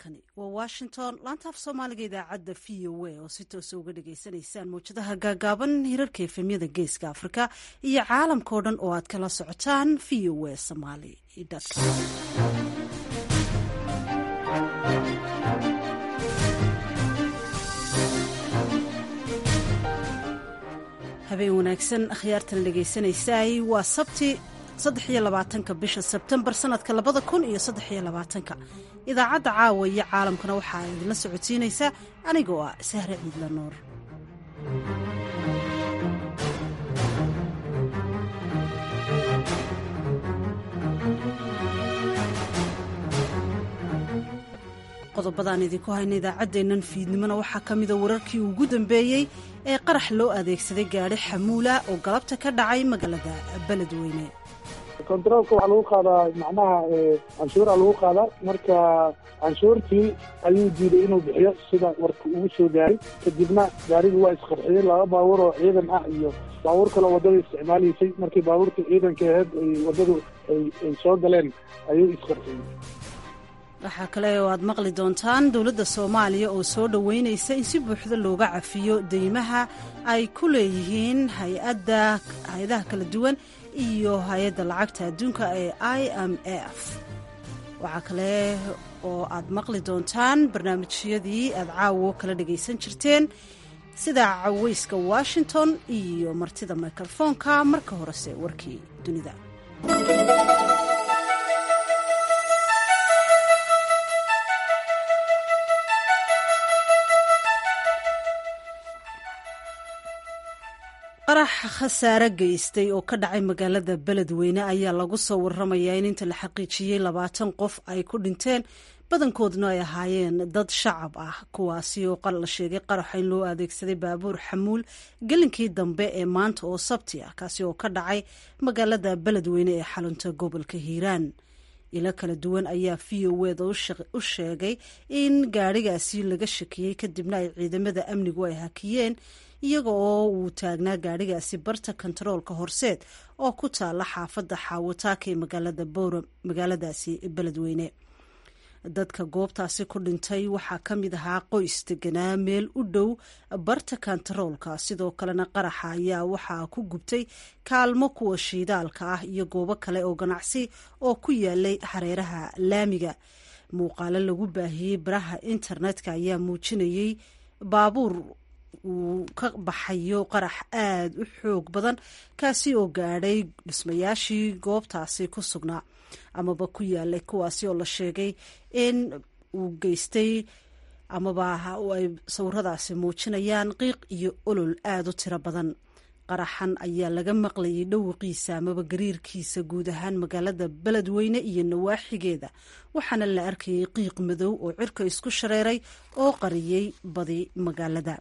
halkani waa washington laanta af soomaaliga idaacadda v o a oo si toosa uga dhagaysanaysaan mawjadaha gaagaaban hirarka efemyada geeska afrika iyo caalamkao dhan oo aad kala socotaan v o a somaly habeen wanaagsan akhyaartan dhagaysanaysay waa sabti saddex iyo labaatanka bisha sebtembar sanadka labada kun iyo saddex iyo labaatanka idaacadda caawa iyo caalamkana waxaa idinla socodsiinaysaa anigoo ah sahre ciidla nuur qodobadaan idinku hayna idaacaddeennan fiidnimona waxaa ka mida wararkii ugu dambeeyey ee qarax loo adeegsaday gaadhi xamuula oo galabta ka dhacay magaalada beledweyne kontaroolka waxaa lagu qaadaa macnaha canshuuraa lagu qaadaa marka canshuurtii ayuu diiday inuu bixiyo sida warka ugu soo gaaray kadibna gaarigii waa isqarxiyey laba baabuur oo ciidan ah iyo baabuur kaleo waddada isticmaalaysay markii baabuurta ciidanka aheyd ay waddadu ay soo galeen ayuu isqarxiyey waxaa kale oo aad maqli doontaan dowladda soomaaliya oo soo dhoweynaysa in si buuxda looga cafiyo deymaha ay ku leeyihiin hay-adda hay-adaha kala duwan iyo hay-adda lacagta adduunka ee i m f waxaa kale oo aad maqli doontaan barnaamijyadii aad caawo kala dhagaysan jirteen sida caweyska washington iyo martida mikrofoonka marka horese warkii dunida qarax khasaare geystay oo ka dhacay magaalada beledweyne ayaa lagu soo waramayaa in inta la xaqiijiyey labaatan qof ay ku dhinteen badankoodna ay ahaayeen dad shacab ah kuwaasi oo la sheegay qaraxa in loo adeegsaday baabuur xamuul gelinkii dambe ee maanta oo sabti ah kaasi oo ka dhacay magaalada beledweyne ee xalunta gobolka hiiraan ilo kala duwan ayaa v o weda u sheegay in gaadhigaasi laga shakiyey kadibna ay ciidamada amnigu ay hakiyeen iyaga oo uu taagnaa gaadhigaasi barta kontaroolka horseed oo ku taala xaafadda xaawataaka ee magaaladaasi beledweyne dadka goobtaasi ku dhintay waxaa ka mid ahaa qoys deganaa meel u dhow barta kontaroolka sidoo kalena qaraxa ayaa waxaa ku gubtay kaalmo kuwa shiidaalka ah iyo goobo kale oo ganacsi oo ku yaalay hareeraha laamiga muuqaalo lagu baahiyey baraha internetka ayaa muujinayey baabuur uu ka baxayo qarax aada u xoog badan kaasi oo gaadhay dhismayaashii goobtaasi ku sugnaa amaba ku yaalay kuwaasi oo la sheegay in uu geystay amaba ay sawiradaasi muujinayaan qiiq iyo olol aada u tiro badan qaraxan ayaa laga maqlayay dhowaqiisa amaba gariirkiisa guud ahaan magaalada beledweyne iyo nawaaxigeeda waxaana la arkayay qiiq madow oo cirka isku shareeray oo qariyey badi magaalada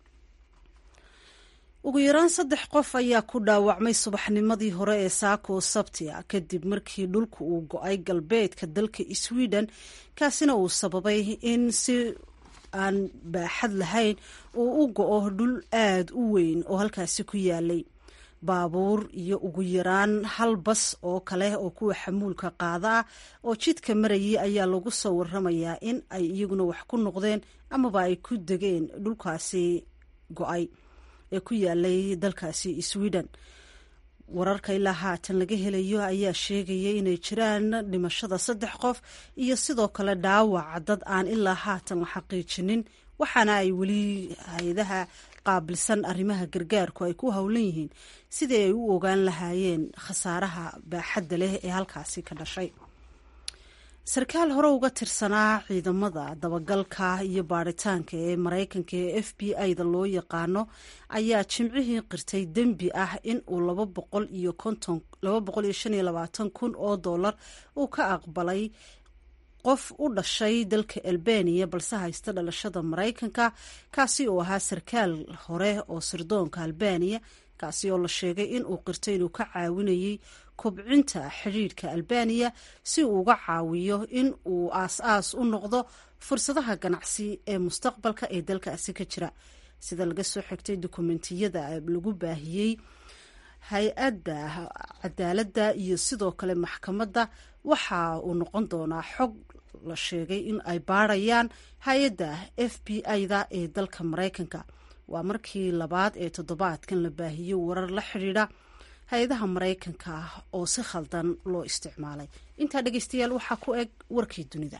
ugu yaraan saddex qof ayaa ku dhaawacmay subaxnimadii hore ee saako sabti a kadib markii dhulku uu go-ay galbeedka dalka sweden kaasina uu sababay in si aan baaxad lahayn uu u go-o dhul aada u weyn oo halkaasi ku yaalay baabuur iyo ugu yaraan hal bas oo kale oo kuwa xamuulka qaada ah oo jidka marayay ayaa lagu soo waramayaa in ay iyaguna wax ku noqdeen amaba ay ku degeen dhulkaasi go-ay ee ku yaalay dalkaasi sweden wararka ilaa haatan laga helayo ayaa sheegaya inay jiraan dhimashada saddex qof iyo sidoo kale dhaawaca dad aan ilaa haatan la xaqiijinin waxaana ay weli hay-adaha qaabilsan arrimaha gargaarku ay ku howlan yihiin sidii ay u ogaan lahaayeen khasaaraha baaxadda leh ee halkaasi ka dhashay sarkaal hore uga tirsanaa ciidamada dabagalka iyo baaritaanka ee maraykanka ee f b i-da loo yaqaano ayaa jimcihii qirtay dembi ah in uu laba boqol iyo konton laba boqol iyo shan iyo labaatan kun oo dollar uu ka aqbalay qof u dhashay dalka albaniya balse haysta dhalashada maraykanka kaasi oo ahaa sarkaal hore oo sirdoonka albaniya kaasi oo la sheegay in uu qirtay inuu ka caawinayay kobcinta xidhiidhka albaniya si uu uga caawiyo in uu aas-aas u noqdo fursadaha ganacsi ee mustaqbalka ee dalkaasi ka jira sida laga soo xigtay dokumentiyada lagu baahiyey hay-adda cadaaladda iyo sidoo kale maxkamadda waxa uu noqon doonaa xog la sheegay in ay baarayaan hay-adda f b i-da ee dalka maraykanka waa markii labaad ee toddobaadkan la baahiyey warar la xidhiidha hay-adaha maraykanka ah oo si khaldan loo isticmaalay intaa dhegeystayaal waxaa ku eg warkii dunida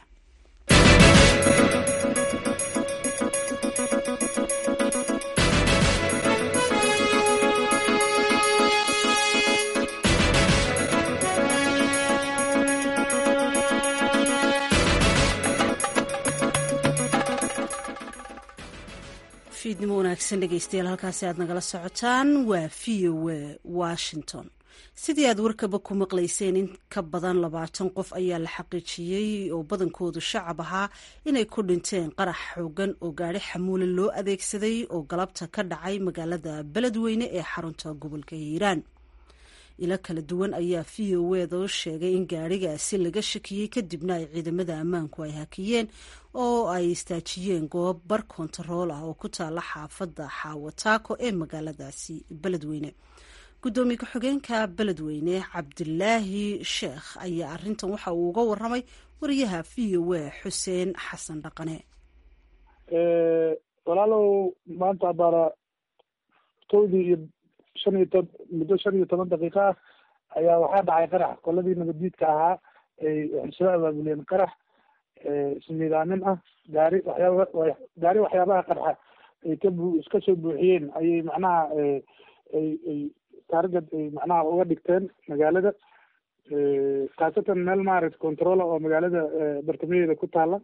fiidnimo wanaagsan dhegeystayaal halkaasi aad nagala socotaan waa v o a washington sidii aad warkaba ku maqlayseen in ka badan labaatan qof ayaa la xaqiijiyey oo badankoodu shacab ahaa inay ku dhinteen qarax xoogan oo gaari xamuule loo adeegsaday oo galabta ka dhacay magaalada beledweyne ee xarunta gobolka hiiraan ilo kala duwan ayaa v o eda sheegay in gaarigaasi laga shakiyey kadibna ay ciidamada ammaanku ay hakiyeen oo ay istaajiyeen goob bar kontarool ah oo ku taala xaafadda xaawataako ee magaaladaasi beledweyne guddoomiye ku-xigeenka beledweyne cabdilaahi sheekh ayaa arintan waxa uu uga waramay wariyaha v o a xuseen xasan dhaqane walaalow maanta baara kowdii iyo shan iyo to muddo shan iyo toban daqiiqo ah ayaa waxaa dhacay qarax qoladii nabaddiidka ahaa ay waxay soo abaabuleen qarax ismiidaamin ah gaari waxyaaba gaari waxyaabaha qarxa ay ka bu iska soo buuxiyeen ayay macnaha ay ay taargad ay macnaha uga dhigteen magaalada khaasatan meel maaragta controla oo magaalada bartamaheeda ku taala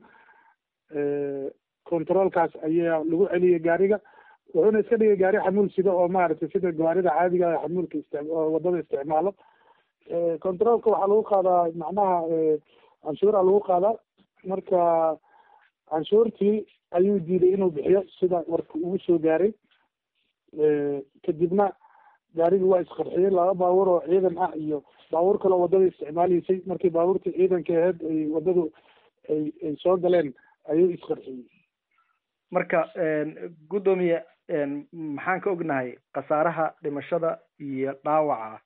controolkaas ayaa lagu celiyay gaariga wuxuuna iska dhigay gaari xamuul sida oo maaragtay sida gaarida caadiga ah xamuulka istic wadada isticmaalo controolka waxaa lagu qaadaa macnaha canshuura lagu qaadaa marka canshuurtii ayuu diiday inuu bixiyo sida warka ugu soo gaaray kadibna gaarigi waa isqarxiyey laba baabuur oo ciidan ah iyo baabuur kaleo wadada isticmaalaysay markii baabuurtii ciidanka aheyd ay wadadu ay ay soo galeen ayuu isqarxiyey marka guddoomiye maxaan ka ognahay khasaaraha dhimashada iyo dhaawaca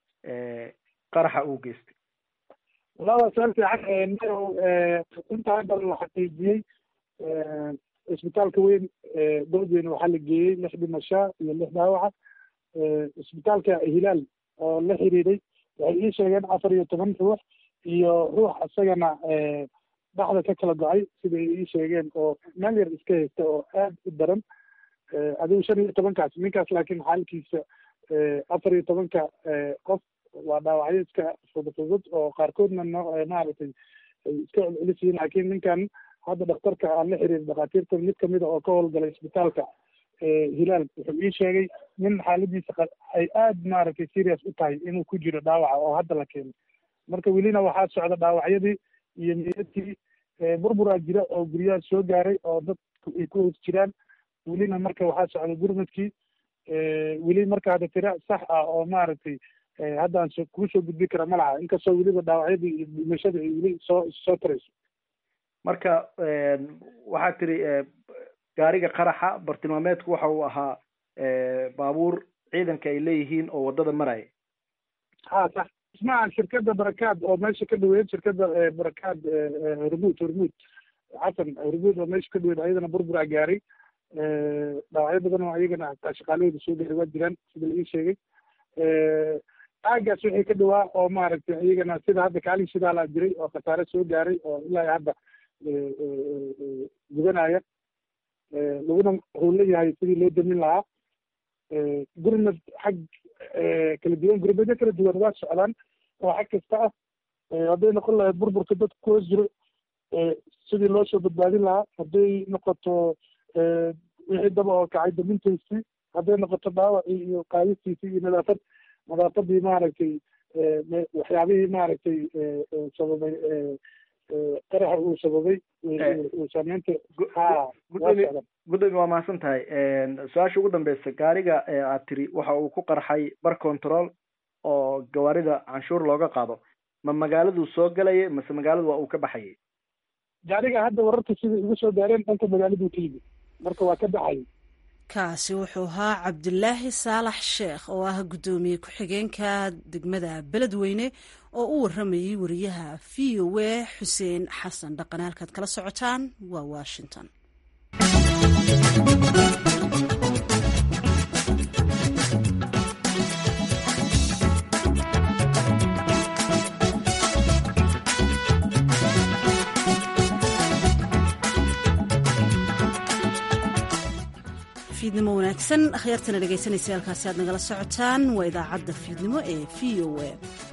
qaraxa uu geystay walahi waa su-aal fiican inta hadda la xaqiijiyey isbitaalka weyn beledweyne waxaa la geeyey lix dhimashaa iyo lix dhaawaca isbitaalka hilaal oo la xiriiray waxay ii sheegeen afar iyo toban ruux iyo ruux isagana dhaxda ka kala go-ay sida ay ii sheegeen oo meel yar iska haysta oo aad u daran adigu shan iyo tobankaas ninkaas laakiin xaalkiisa afar iyo tobanka qof waa dhaawacyo iska fudufudud oo qaarkoodna no maaragtay ay iska celcelis yihiin laakiin ninkan hadda dhakhtarka aan la xiriir dhakhaatiirta mid kamida oo ka howlgalay isbitaalka hilaal wuxuu ii sheegay nin xaaladiisa ay aad maaragtay serious u tahay inuu ku jiro dhaawaca oo hadda la keenay marka welina waxaa socda dhaawacyadii iyo meedadkii burburaa jira oo guryaha soo gaaray oo dadku ay ku hoos jiraan welina marka waxaa socda gurmadkii weli marka hadda tira sax ah oo maaragtay haddaan so kuu soo gudbi kara ma laha inkastoo weliba dhaawacyadii iyo dhimashada ay weli soo soo tarayso marka waxaad tiri gaariga qaraxa bartilmaameedku waxa uu ahaa baabuur ciidanka ay leeyihiin oo waddada maraya ha sax ismaha shirkadda barakaad oo meesha ka dhaweyd shirkadda barakaad hormuud hormuud xasan hormuud oo meesha ka dhaweyd ayadana burburaa gaaray dhaawacyo badan oo ayagana hataa shaqaalahooda soo gaaray waa jiraan sida la ii sheegay aagaas wixii ka dhawaa oo maaragtay iyagana sida hadda kaalin shidaalaa jiray oo khasaare soo gaaray oo ilaa hadda gubanaya laguna howla yahay sidii loo damin lahaa gurmad xag kala duwan gurmadyo kala duwan waa socdaan oo xag kasta ah hadday noqon lahayd burburka dadka ku hoos jiro sidii loo soo badbaadin lahaa hadday noqoto wixii daba oo kacay damintaysii hadday noqoto dhaawacii iyo qaadistiisii iyo nadaafad nadaafadii maaragtay waxyaabihii maaragtay sababay qaraxa uu sababay uu saameynta ha gudoomiye waa mahadsan tahay su-aasha ugu dambeysa gaariga aad tiri waxa uu ku qarxay bar control oo gawaarida canshuur looga qaado ma magaaladuu soo galayay mase magaaladu waa uu ka baxayay gaariga hadda wararka sida igu soo gaareen dhanka magaaladuu ka yimid marka waa ka baxayay kaasi wuxuu ahaa cabdilaahi saalax sheekh oo ah guddoomiye ku-xigeenka degmada beledweyne oo u waramayay wariyaha v o a xuseen xasan dhaqane halkaad kala socotaan waa washington fiidnimo wanaagsan akhyaartana dhegaysanaysa halkaasi aad nagala socotaan waa idaacadda fiidnimo ee v o a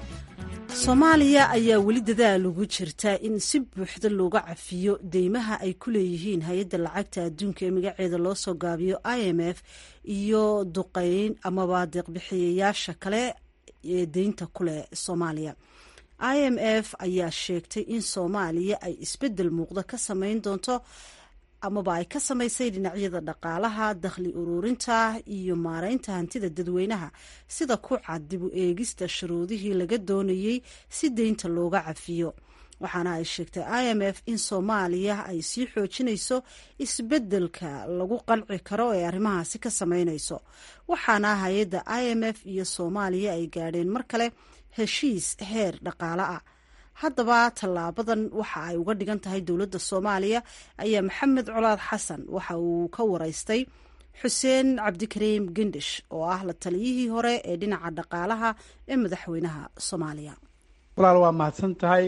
soomaaliya ayaa weli dadaal ugu jirta in si buuxda looga cafiyo deymaha ay ku leeyihiin hay-adda lacagta adduunka ee magaceeda loo soo gaabiyo i m f iyo duqeyn amaba deeqbixiyayaasha kale ee deynta kuleh soomaaliya i m f ayaa sheegtay in soomaaliya ay isbeddel muuqda ka sameyn doonto amaba ay ka samaysay dhinacyada dhaqaalaha dakhli ururinta iyo maareynta hantida dadweynaha sida ku cad dib u eegista shuruudihii laga doonayey si deynta looga cafiyo waxaana ay sheegtay i m f in soomaaliya ay sii xoojinayso isbeddelka lagu qanci karo ee arrimahaasi ka sameynayso waxaana hay-adda i m f iyo soomaaliya ay gaadheen mar kale heshiis heer dhaqaale ah haddaba tallaabadan waxa ay uga dhigan tahay dowladda soomaaliya ayaa maxamed colaad xasan waxa uu ka wareystay xuseen cabdikariim gendhish oo ah la taliyihii hore ee dhinaca dhaqaalaha ee madaxweynaha soomaaliya walaal waa mahadsan tahay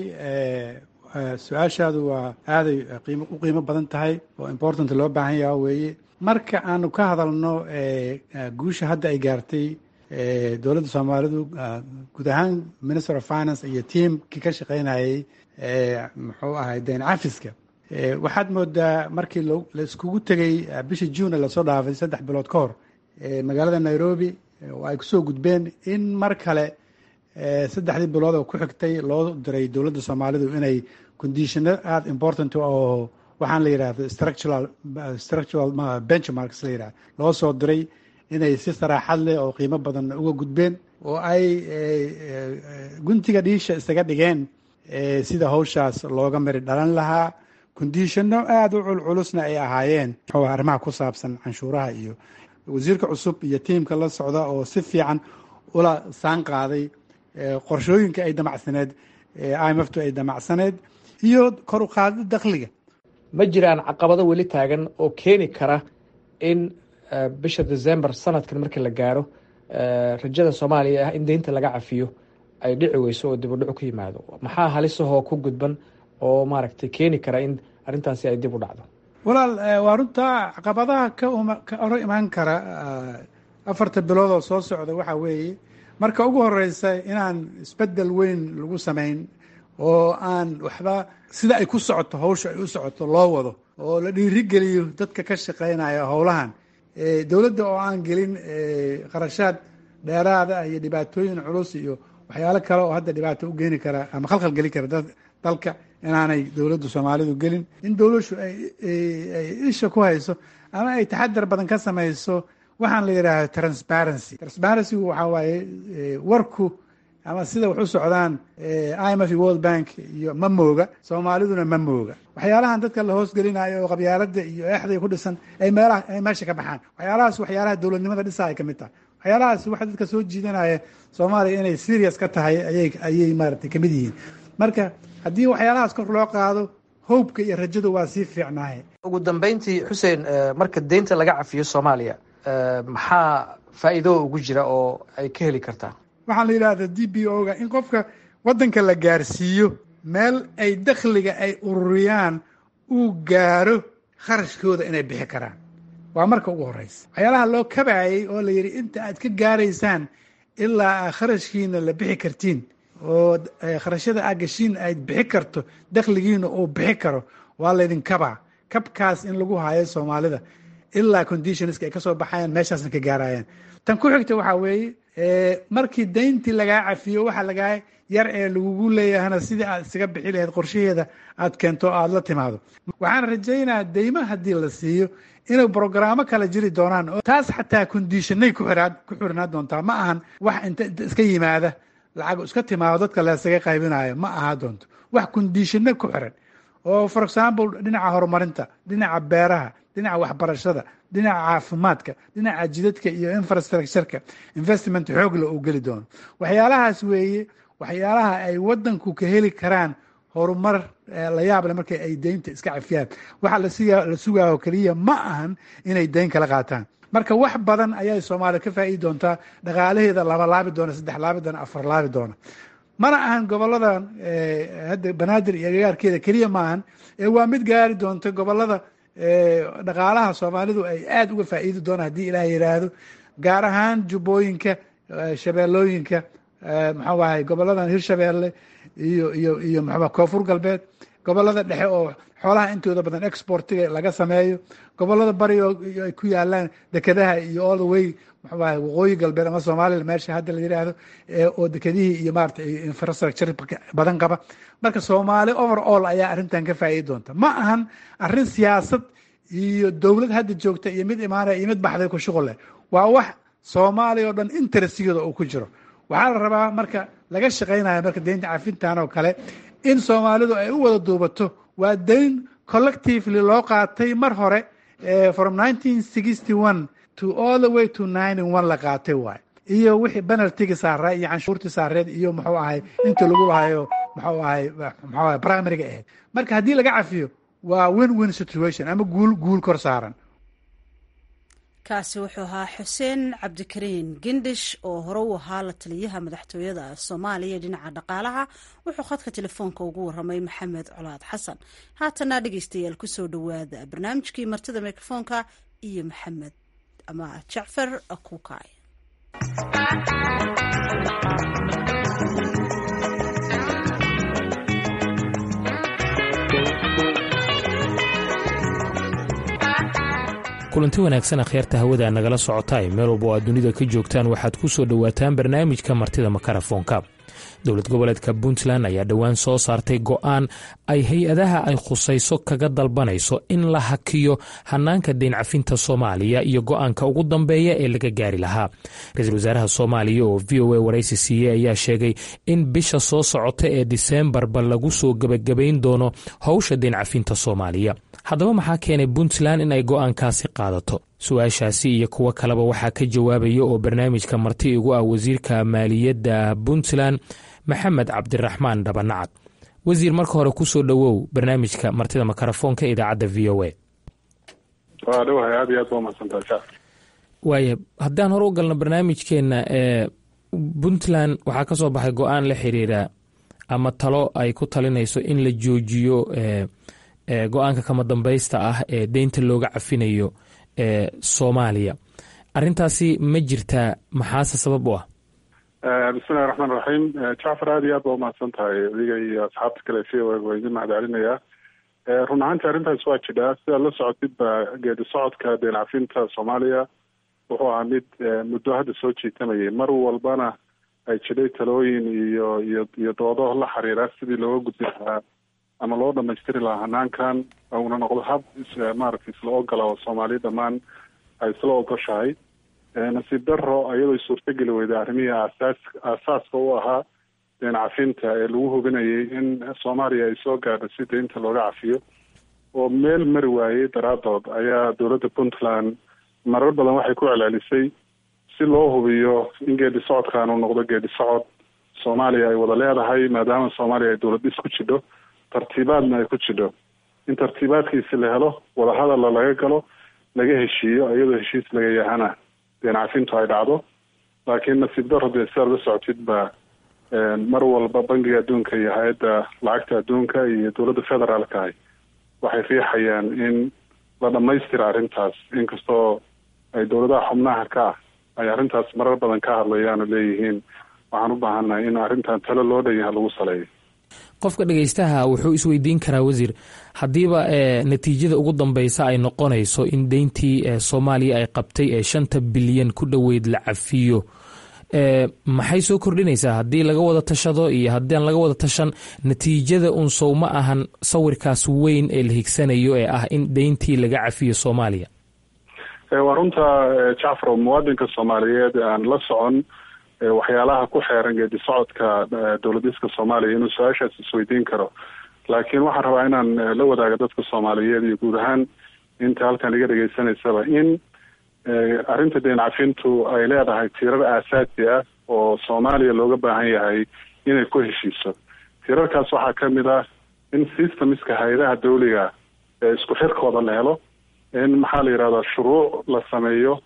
su-aashaadu waa aaday u qiimo badan tahay oo important loo baahan yaha weeye marka aanu ka hadalno guusha hadda ay gaartay dowladda soomaalidu guud ahaan minister of finance iyo tiamkii ka shaqaynayey muxuu ahay dayn cafiska waxaad moodaa markii la iskugu tegey bishii june lasoo dhaafay saddex bilood ka hor magaalada nairobi oo ay kusoo gudbeen in mar kale saddexdii bilood oo ku xigtay loo diray dowladda soomaalidu inay conditiono aada important oo waxaan la yidhahdo structural structural benchmarks la yidhahdo loo soo diray inay si saraaxad leh oo qiimo badan uga gudbeen oo ay guntiga dhiisha isaga dhigeen sida hawshaas looga mari dhalan lahaa conditionno aada u culculusna ay ahaayeen muxuu arrimaha ku saabsan canshuuraha iyo wasiirka cusub iyo tiimka la socda oo si fiican ula saan qaaday qorshooyinka ay damacsaneed i m ftu ay damacsaneed iyo kor u qaadida dakhliga ma jiraan caqabado weli taagan oo keeni kara in bisha december sanadkan markii la gaaro rajada soomaaliya ah in deynta laga cafiyo ay dhici weyso oo dib u dhicu ku yimaado maxaa halisahoo ku gudban oo maaragtay keeni kara in arrintaasi ay dib u dhacdo walaal waa runtaa caqabadaha ka hor imaan kara afarta bilood oo soo socda waxaa weeye marka ugu horeysa inaan isbedel weyn lagu samayn oo aan waxba sida ay ku socoto hawsha ay u socoto loo wado oo la dhiirigeliyo dadka ka shaqeynaya howlahan dowladda oo aan gelin qarashaad dheeraada iyo dhibaatooyin culus iyo waxyaalo kale oo hadda dhibaato u geeni kara ama khalkhal geli kara dalka inaanay dowladda soomaalidu gelin in dowlashu ay isha ku hayso ama ay taxadar badan ka samayso waxaan la yidhaahdo transparency transparencygu waxaa waaye warku ama sida wax u socdaan i m f iyo world bank iyo ma mooga soomaaliduna ma mooga waxyaalahan dadka la hoosgelinayo oo qabyaalada iyo eexday ku dhisan ay meelaha ay meesha ka baxaan waxyaalahaas waxyaalaha dowladnimada dhisa ay ka mid tahay waxyaalahaas waxa dadka soo jiidanaya soomaaliya inay serious ka tahay ayay ayay maaragtay kamid yihiin marka haddii waxyaalahaas kor loo qaado howbka iyo rajadu waa sii fiicnaaye ugu dambeyntii xuseen marka deynta laga cafiyo soomaaliya maxaa faa'iido ugu jira oo ay ka heli kartaa waxaa la yidhahda d b o ga in qofka waddanka la gaarsiiyo meel ay dakhliga ay ururiyaan uu gaaro kharashkooda inay bixi karaan waa marka ugu horeysa waxyaalaha loo kabayay oo la yidhi inta aad ka gaaraysaan ilaa kharashkiina la bixi kartiin oo kharashyada aad gashiin ayd bixi karto dakhligiina uu bixi karo waa laydin kabaa kabkaas in lagu haayo soomaalida ilaa conditionska ay ka soo baxayaan meeshaasna ka gaarayaan tan ku xigta waxaa weeye markii dayntii lagaa cafiyo waxa lagaa yar ee lagugu leeyahana sidii aad isaga bixi lahayd qorshaheeda aad keento o aada la timaado waxaan rajaynaa deyma haddii la siiyo inay brogaraamo kala jiri doonaan oo taas xataa conditionay ku xirnaa doontaa ma ahan wax inta iska yimaada lacag iska timaado dadka laysaga qaybinayo ma aha doonto wax conditionno ku xiran oo for example dhinaca horumarinta dhinaca beeraha dhinaca waxbarashada dhinaca caafimaadka dhinaca jidadka iyo infrastructureka investment xoogla uu geli doono waxyaalahaas weeye waxyaalaha ay wadanku ka heli karaan horumar la yaable marka ay deynta iska cafiyaan waxa la sugaayo keliya ma ahan inay deyn kala qaataan marka wax badan ayay soomaaliya ka faa'iidi doontaa dhaqaalaheeda laba laabi doona saddex laabi doona afar laabi doona mana ahan goboladan hadda banaadir iyo agagaarkeeda keliya ma ahan ee waa mid gaari doonta gobolada dhaqaalaha soomaalidu ay aada uga faa'iidi doonaan haddii ilaah yidhaahdo gaar ahaan jubbooyinka shabeellooyinka maxuu ahay goboladan hirshabeelle iyo iyo iyo maxaa koonfur galbeed gobolada dhexe oo xoolaha intooda badan exportiga laga sameeyo gobolada bari oo ay ku yaalaan dekedaha iyo all the way muxuu ahay waqooyi galbeed ama somalilan meesha hadda la yidhaahdo oo dekedihii iyo maarata infrastructure badan qaba marka soomaali over all ayaa arrintan ka faa'iidi doonta ma ahan arrin siyaasad iyo dowlad hadda joogta iyo mid imaanaya iyo mid baxday ku shuqul leh waa wax soomaaliya oo dhan interestigeeda uu ku jiro waxaa la rabaa marka laga shaqaynaya marka deynta cafintan oo kale in soomaalidu ay u wada duubato waa deyn collectively loo qaatay mar hore from nineteen sixty one to all the way to nine one la qaatay waay iyo wixii penaltigi saaraa iyo canshuurtii saareed iyo muxuu ahay inta lagu lahayo muxuu ahay muxuu ahay primariga ahayd marka haddii laga cafiyo waa win win situation ama guul guul kor saaran kaasi wuxuu ahaa xuseen cabdikariin gendhish oo hore u ahaa la taliyaha madaxtooyada soomaaliya dhinaca dhaqaalaha wuxuu khadka telefoonka ugu waramay maxamed colaad xasan haatana dhegeystayaal kusoo dhowaada barnaamijkii martida mikrofoonka iyo maxamed ama jacfar kuukay kulanti wanaagsan akhyaarta hawada nagala socotaay meel walba oo aad dunida ka joogtaan waxaad ku soo dhowaataan barnaamijka martida makarafoonka dowlad goboleedka puntland ayaa dhowaan soo saartay go'aan ay hay-adaha ay khusayso kaga dalbanayso in la hakiyo hanaanka deyn cafinta soomaaliya iyo go'aanka ugu dambeeya ee laga gaari lahaa ra-iisul wasaaraha soomaaliya oo v o a waraysi siiyey ayaa sheegay in bisha soo socota ee diseembarba lagu soo gebagabayn doono howsha deyn cafinta soomaaliya haddaba maxaa keenay puntland in ay go'aankaasi qaadato su-aashaasi iyo kuwo kaleba waxaa ka jawaabaya oo barnaamijka marti igu ah wasiirka maaliyadda puntland maxamed cabdiraxmaan dhabanacad wasiir marka hore kusoo dhowow barnaamijka martida makarafoonka idaacadda v o a waa dhawahay aad iyo aad waa mahadsantaha waaya haddaan hore u galno barnaamijkeenna ee puntland waxaa ka soo baxay go-aan la xiriira ama talo ay ku talinayso in la joojiyo go-aanka kama dambaysta ah ee deynta looga cafinayo ee soomaaliya arintaasi ma jirtaa maxaase sabab u ah bismillahi raxmaan raxiim jacfar aad iyo aad baa umahadsan tahay adiga iyo asxaabta kale v o waa idin mahad celinayaa run ahaantii arrintaas waa jidhaa sidaad la socotidba geedi socodka deen cafinta soomaaliya wuxuu ahaa mid muddo hadda soo jiitamayay mar walbana ay jidhay talooyin iyo iyo iyo doodo la xiriira sidii looga gudbi lahaa ama loo dhamaystiri lahaa hanaankan una noqdo hab maaragtay isla ogola oo soomaaliya dhammaan ay isla ogoshahay nasiib daro iyadoo suurtogeli weyday arrimihii aasaas aasaaska u ahaa deen cafinta ee lagu hubinayay in soomaaliya ay soo gaadho si deynta looga cafiyo oo meel mari waayey daraadood ayaa dowladda puntland marar badan waxay ku celcelisay si loo hubiyo in geedi socodkan uu noqdo geedi socod soomaaliya ay wada leedahay maadaama soomaaliya ay dowlad dhis ku jidho tartiibaadna ay ku jidho in tartiibaadkiisi la helo wadahadalla laga galo laga heshiiyo iyadoo heshiis laga yahana deen cafintu ay dhacdo laakiin nasiib daro dee sidaad la socotid ba mar walba bangiga adduunka iyo hay-adda lacagta adduunka iyo dowladda federaalka ahy waxay riixayaan in la dhamaystira arrintaas inkastoo ay dowladaha xubnaha ka ah ay arrintaas marar badan ka hadlayaan oo leeyihiin waxaan u baahannahay in arrintan talo loo dhan yaha lagu saleeyo qofka dhegeystaha wuxuu isweydiin karaa wasiir haddiiba natiijada ugu dambeysa ay noqonayso in deyntii soomaaliya ay qabtay ee shanta bilyan ku dhoweyd la cafiyo maxay soo kordhinaysaa haddii laga wada tashado iyo haddaan laga wada tashan natiijada un sow ma ahan sawirkaas weyn ee la higsanayo ee ah in deyntii laga cafiyo soomaaliya waa runta jacfaro muwaadinka soomaaliyeed aan la socon waxyaalaha ku xeeran geedi socodka dowladiska soomaaliya inuu su-aashaas isweydiin karo laakiin waxaan rabaa inaan la wadaago dadka soomaaliyeed iyo guud ahaan inta halkan iga dhegaysanaysaba in arrinta deen cafintu ay leedahay tiirar aasaasi ah oo soomaaliya looga baahan yahay inay ku heshiiso tiirarkaas waxaa ka mid ah in systemiska hay-adaha dawliga ee isku xirkooda la helo in maxaa la yidhahdaa shuruuc la sameeyo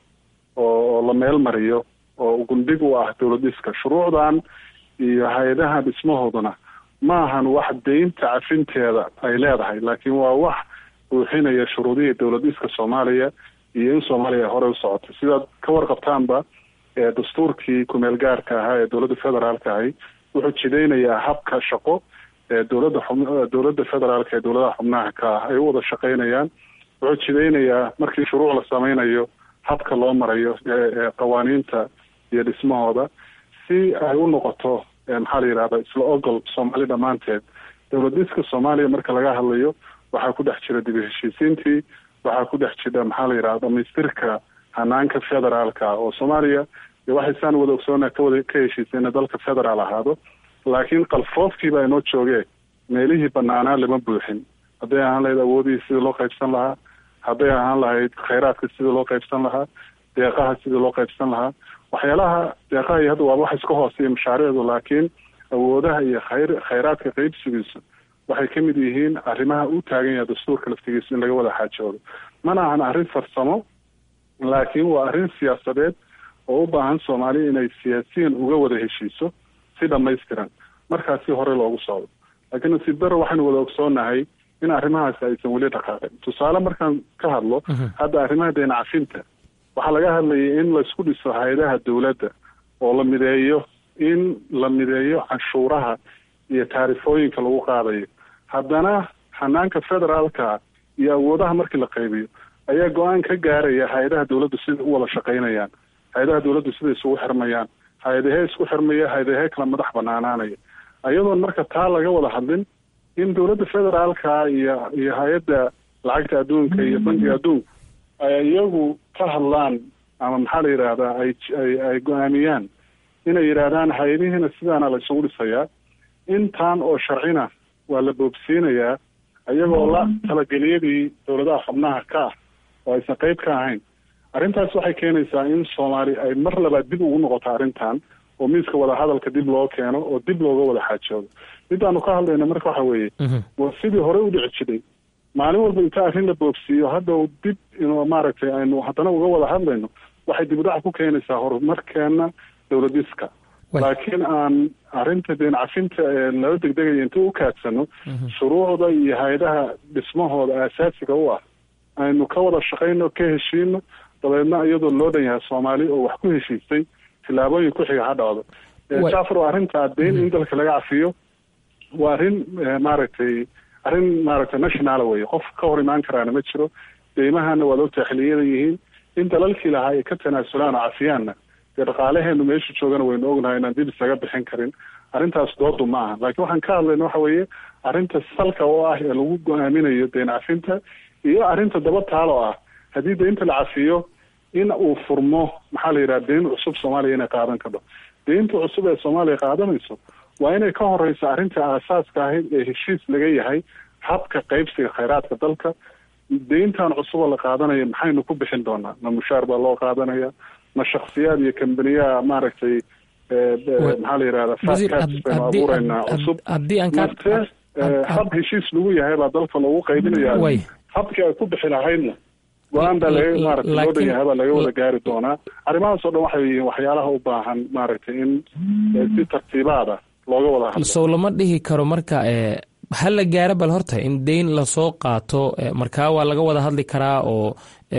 oo la meel mariyo oo gundhig u ah dowlad dhiska shuruucdan iyo hay-adaha dhismahooduna ma ahan wax deynta cafinteeda ay leedahay laakiin waa wax buuxinaya shuruudihii dowlad dhiska soomaaliya iyo in soomaaliya ay horey u socotay sidaad ka warqabtaanba dastuurkii kumeel gaarka ahaa ee dowladda federaalka ahi wuxuu jidaynayaa habka shaqo ee dowladda xub dowladda federaalka ee dowladaha xubnaha ka ah ay u wada shaqaynayaan wuxuu jidaynayaa markii shuruuc la sameynayo habka loo marayo qawaaniinta iyo dhismahooda si ay u noqoto maxaa la yidhahda isla ogol soomaali dhammaanteed dowlad dhiska soomaaliya marka laga hadlayo waxaa ku dhex jira dib u heshiisiintii waxaa ku dhex jira maxaa la yidhahda dhamaystirka hanaanka federaalka oo soomaaliya waxaysaan wada ogsoona kawada ka heshiisayna dalka federaal ahaado laakiin qalfoofkiiba inoo joogee meelihii banaanaa lama buuxin hadday ahaan lahayd awoodihii sidii loo qaybsan lahaa hadday ahaan lahayd khayraadka sidii loo qaybsan lahaa deeqaha sidii loo qaybsan lahaa waxyaalaha deeqaha iyo hadda waaba wax iska hooseeya mashaariicdu laakiin awoodaha iyo khayr khayraadka qaybsigiisu waxay ka mid yihiin arrimaha u taagan yahay dastuurka laftigiisu in laga wada xaajoodo mana ahan arrin farsamo laakiin waa arrin siyaasadeed oo u baahan soomaaliya inay siyaasiyan uga wada heshiiso si dhamaystiran markaas si hore loogu socdo laakiin nasiib daro waxaynu wada ogsoonahay in arrimahaasi aysan weli dhaqaaqin tusaale markaan ka hadlo hadda arrimaha deen cafinta waxaa laga hadlayay in laisku dhiso hay-adaha dowladda oo la mideeyo in la mideeyo canshuuraha iyo taarifooyinka lagu qaadayo haddana hanaanka federaalka iyo awoodaha markii la qaybiyo ayaa go-aan ka gaaraya hay-adaha dowladdu sida u wada shaqaynayaan hay-adaha dowladdu sida isugu xirmayaan hay-adahee isku xirmaya hay-adahee kala madax banaanaanaya ayadoon marka taa laga wada hadlin in dowladda federaalka iyo iyo hay-adda lacagta adduunka iyo bankiga adduunka ay iyagu ka hadlaan ama maxaa la yidhaahdaa ay ay ay go-aamiyaan inay yidhaahdaan hay-adihiina sidaana la isugu dhisayaa intaan oo sharcina waa la boobsiinayaa iyagoo la talageliyadii dowladaha xubnaha ka ah oo aysan qeyb ka ahayn arrintaas waxay keenaysaa in soomaali ay mar labaad dib ugu noqoto arrintan oo miiska wadahadalka dib loo keeno oo dib looga wada xaajoodo midaanu ka hadlayna marka waxa weeye waa sidii hore u dhici jiray maalin walba inta arrin la boogsiiyo hadda dib inuu maaragtay aynu haddana uga wada hadlayno waxay dib u dhac ku keenaysaa horumarkeena dowladiska laakiin aan arrinta deen cafinta ee lala degdegaya inta u kaadsano shuruucda iyo hay-adaha dhismahooda aasaasiga u ah aynu ka wada shaqayno ka heshiino dabeedna iyadoo loo dhan yahay soomaali oo wax ku heshiistay tillaabooyin ku xiga ha dhacdo jafar waa arrintaa deyn in dalka laga cafiyo waa arrin maaragtay arrin maaragtay nationala weye qof ka hor imaan karaana ma jiro deymahana waad ogtahay xiliyada yihiin in dalalkii lahaa ay ka tanaasulaan oo cafiyaanna dee dhaqaalaheenu meesha joogana waynu ognahay inaan dib isaga bixin karin arrintaas doodu ma aha laakiin waxaan ka hadlayna waxa weeye arrinta salka oo ah ee lagu go-aaminayo deen cafinta iyo arrinta daba taal oo ah haddii deynta la cafiyo in uu furmo maxaa la yidhaha deyn cusub soomaaliya inay qaadan kadho deynta cusub ee soomaaliya qaadanayso waa inay ka horeyso arrinta aasaaska ahayd ee heshiis laga yahay habka qaybsiga khayraadka dalka deyntan cusuboo la qaadanaya maxaynu ku bixin doonaa ma mushaar baa loo qaadanaya ma shaksiyaad iyo kambaniyaha maaragtay maxaa la yidhahda fatcats baynu abuureynaa cusub mase hab heshiis lagu yahay baa dalka loogu qaybinaya habkii ay ku bixi lahaydna go-aan baa laga maaragtay loo dhan yahay baa laga wada gaari doonaa arrimahaas oo dhan waxay yihiin waxyaalaha u baahan maaragtay in si tartiibaada looga wada hadlo sow lama dhihi karo marka ha la gaaro bal horta in deyn lasoo qaato markaa waa laga wada hadli karaa oo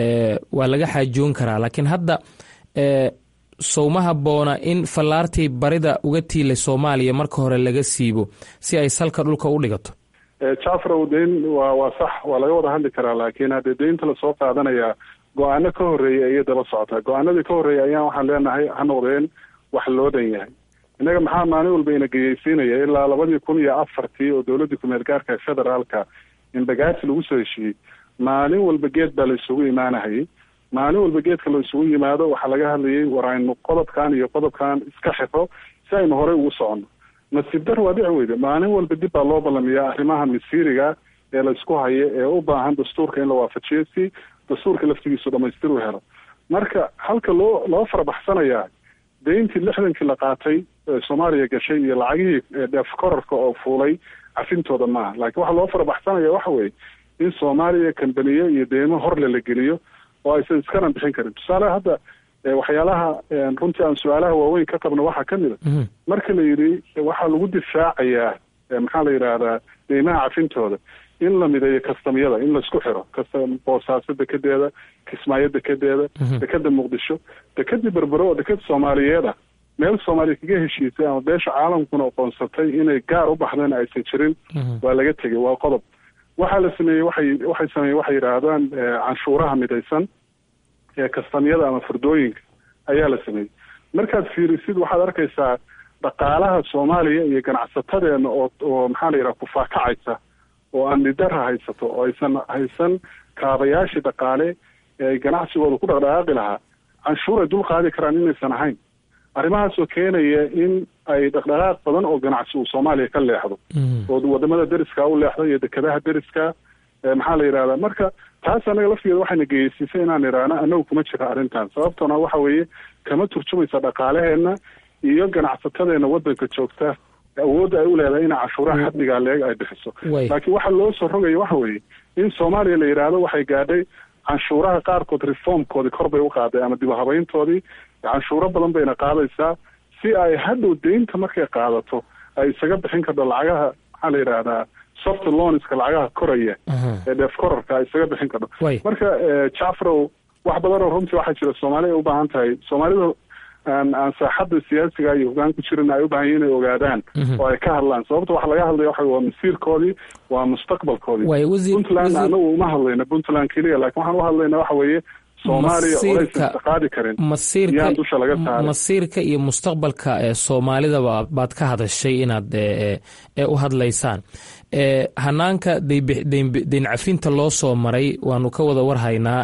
waa laga xaajoon karaa laakiin hadda sow ma habboona in fallaartii barida uga tiilay soomaaliya marka hore laga siibo si ay salka dhulka u dhigato jafrow deyn waa waa sax waa laga wada hadli karaa laakiin haddee deynta lasoo qaadanayaa go-aano ka horreeyay ayay daba socotaa go-aanadii ka horreeyay ayaan waxaan leenahay ha noqdeen wax loo dhan yahay innaga maxaa maalin walba ina geyeysiinaya ilaa labadii kun iyo afartii oo dowladdii kumeel gaarka ee federaalka in bagaasi lagu soo heshiiyey maalin walba geed baa la isugu imaanahayay maalin walba geedka la isugu yimaado waxaa laga hadlayay war aynu qodobkan iyo qodobkan iska xiro si aynu horey ugu soconno nasiib dar waa dhici weyde maalin walba dib baa loo ballamiyaa arrimaha masiiriga ee la isku hayo ee u baahan dastuurka in la waafajiyo si dastuurka laftigiisu dhamaystir u helo marka halka loo loo farabaxsanayaa dayntii lixdankii la qaatay ee soomaaliya gashay iyo lacagihii dheef korarka oo fuulay cafintooda maaha laakiin waxaa loo farabaxsanaya waxa weeye in soomaaliya kambaniye iyo deymo horle la geliyo oo aysan iskana bixin karin tusaale hadda waxyaalaha runtii aan su-aalaha waaweyn ka qabno waxaa ka mid a marka la yidhi waxaa lagu difaacayaa maxaa la yidhaahdaa deymaha cafintooda in la mideeyo kastamyada in laisku xiro kastam boosaaso dekedeeda kismaayo dekedeeda dekeda muqdisho dekedii berbero oo deked soomaaliyeeda meel soomaaliya kaga heshiisay ama beesha caalamkuna aqoonsatay inay gaar u baxdeen aysan jirin waa laga tegay waa qodob waxaa la sameeyey waxay waxay sameeyey waxay yidhaahdaan canshuuraha midaysan ee kastamyada ama furdooyinka ayaa la sameeyey markaad fiirisid waxaad arkaysaa dhaqaalaha soomaaliya iyo ganacsatadeena oo oo maxaa la yidhaha kufaakacaysa oo amni darra haysato oo aysan haysan kaabayaashii dhaqaale ee ay ganacsigooda ku dhaqdhaqaaqi lahaa canshuur ay dul qaadi karaan inaysan ahayn arrimahaasoo keenaya in ay dhaqdhaqaaq badan oo ganacsi uu soomaaliya ka leexdo oo wadamada deriska u leexdo iyo dekedaha deriska maxaa la yidhahdaa marka taas anaga laftigeeda waxayna geysiisay inaan idhaahno anagu kuma jira arrintan sababtoona waxa weeye kama turjumaysa dhaqaalaheena iyo ganacsatadeena wadanka joogta awoodda ay u leedahay ina cashuuraha xaddigaa leeg ay bixiso laakiin waxa loo soo rogaya waxa weeye in soomaaliya la yidhaahdo waxay gaadhay canshuuraha qaarkood reformkoodii kor bay u qaaday ama dib u habayntoodii canshuuro badan bayna qaadaysaa si ay hadhow deynta markay qaadato ay isaga bixin karto lacagaha maxaa la yidhaahdaa soft loanska lacagaha koraya ee dheef korarka ay isaga bixin karto marka jacfarow wax badan oo runtii waxaa jira soomaaliya ay u baahan tahay soomaalida aan aan saaxadda siyaasiga iyo hogaan ku jirin ay u baahan yihin inay ogaadaan oo ay ka hadlaan sababta waxa laga hadlaya waxa waa masiirkoodii waa mustaqbalkoodii puntland anagu uma hadlayna puntland keliya lakin waxaan u hadlayna waxa weeye soomaaliya olaysan qaadi karin yaan dusha laga saaray masiirka iyo mustaqbalka ee soomaalidaba baad ka hadashay inaad u hadlaysaan hanaanka deyn cafinta loo soo maray waanu ka wada warhaynaa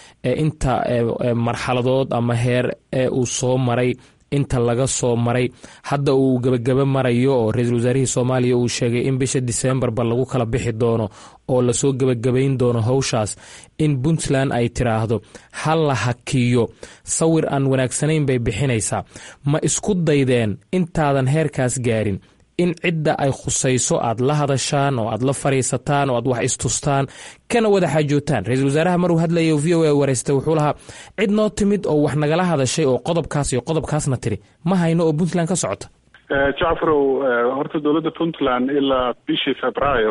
inta marxaladood ama heer uu soo maray inta laga soo maray hadda uu gebagaba marayo oo ra-iisul wasaarihii soomaaliya uu sheegay in bisha disembarba lagu kala bixi doono oo lasoo gebagabayn doono howshaas in puntland ay tiraahdo ha la hakiyo sawir aan wanaagsanayn bay bixinaysaa ma isku daydeen intaadan heerkaas gaarin in cidda ay khusayso aad la hadashaan oo aad la fariisataan oo aad wax istustaan kana wada xaajootaan ra-iisul wasaaraha maruu hadlaya v o a wareysta wuxuu lahaa cid noo timid oo wax nagala hadashay oo qodobkaas iyo qodobkaasna tiri ma hayno oo puntland ka socota jacfarow horta dowladda puntland ilaa bishii februaayo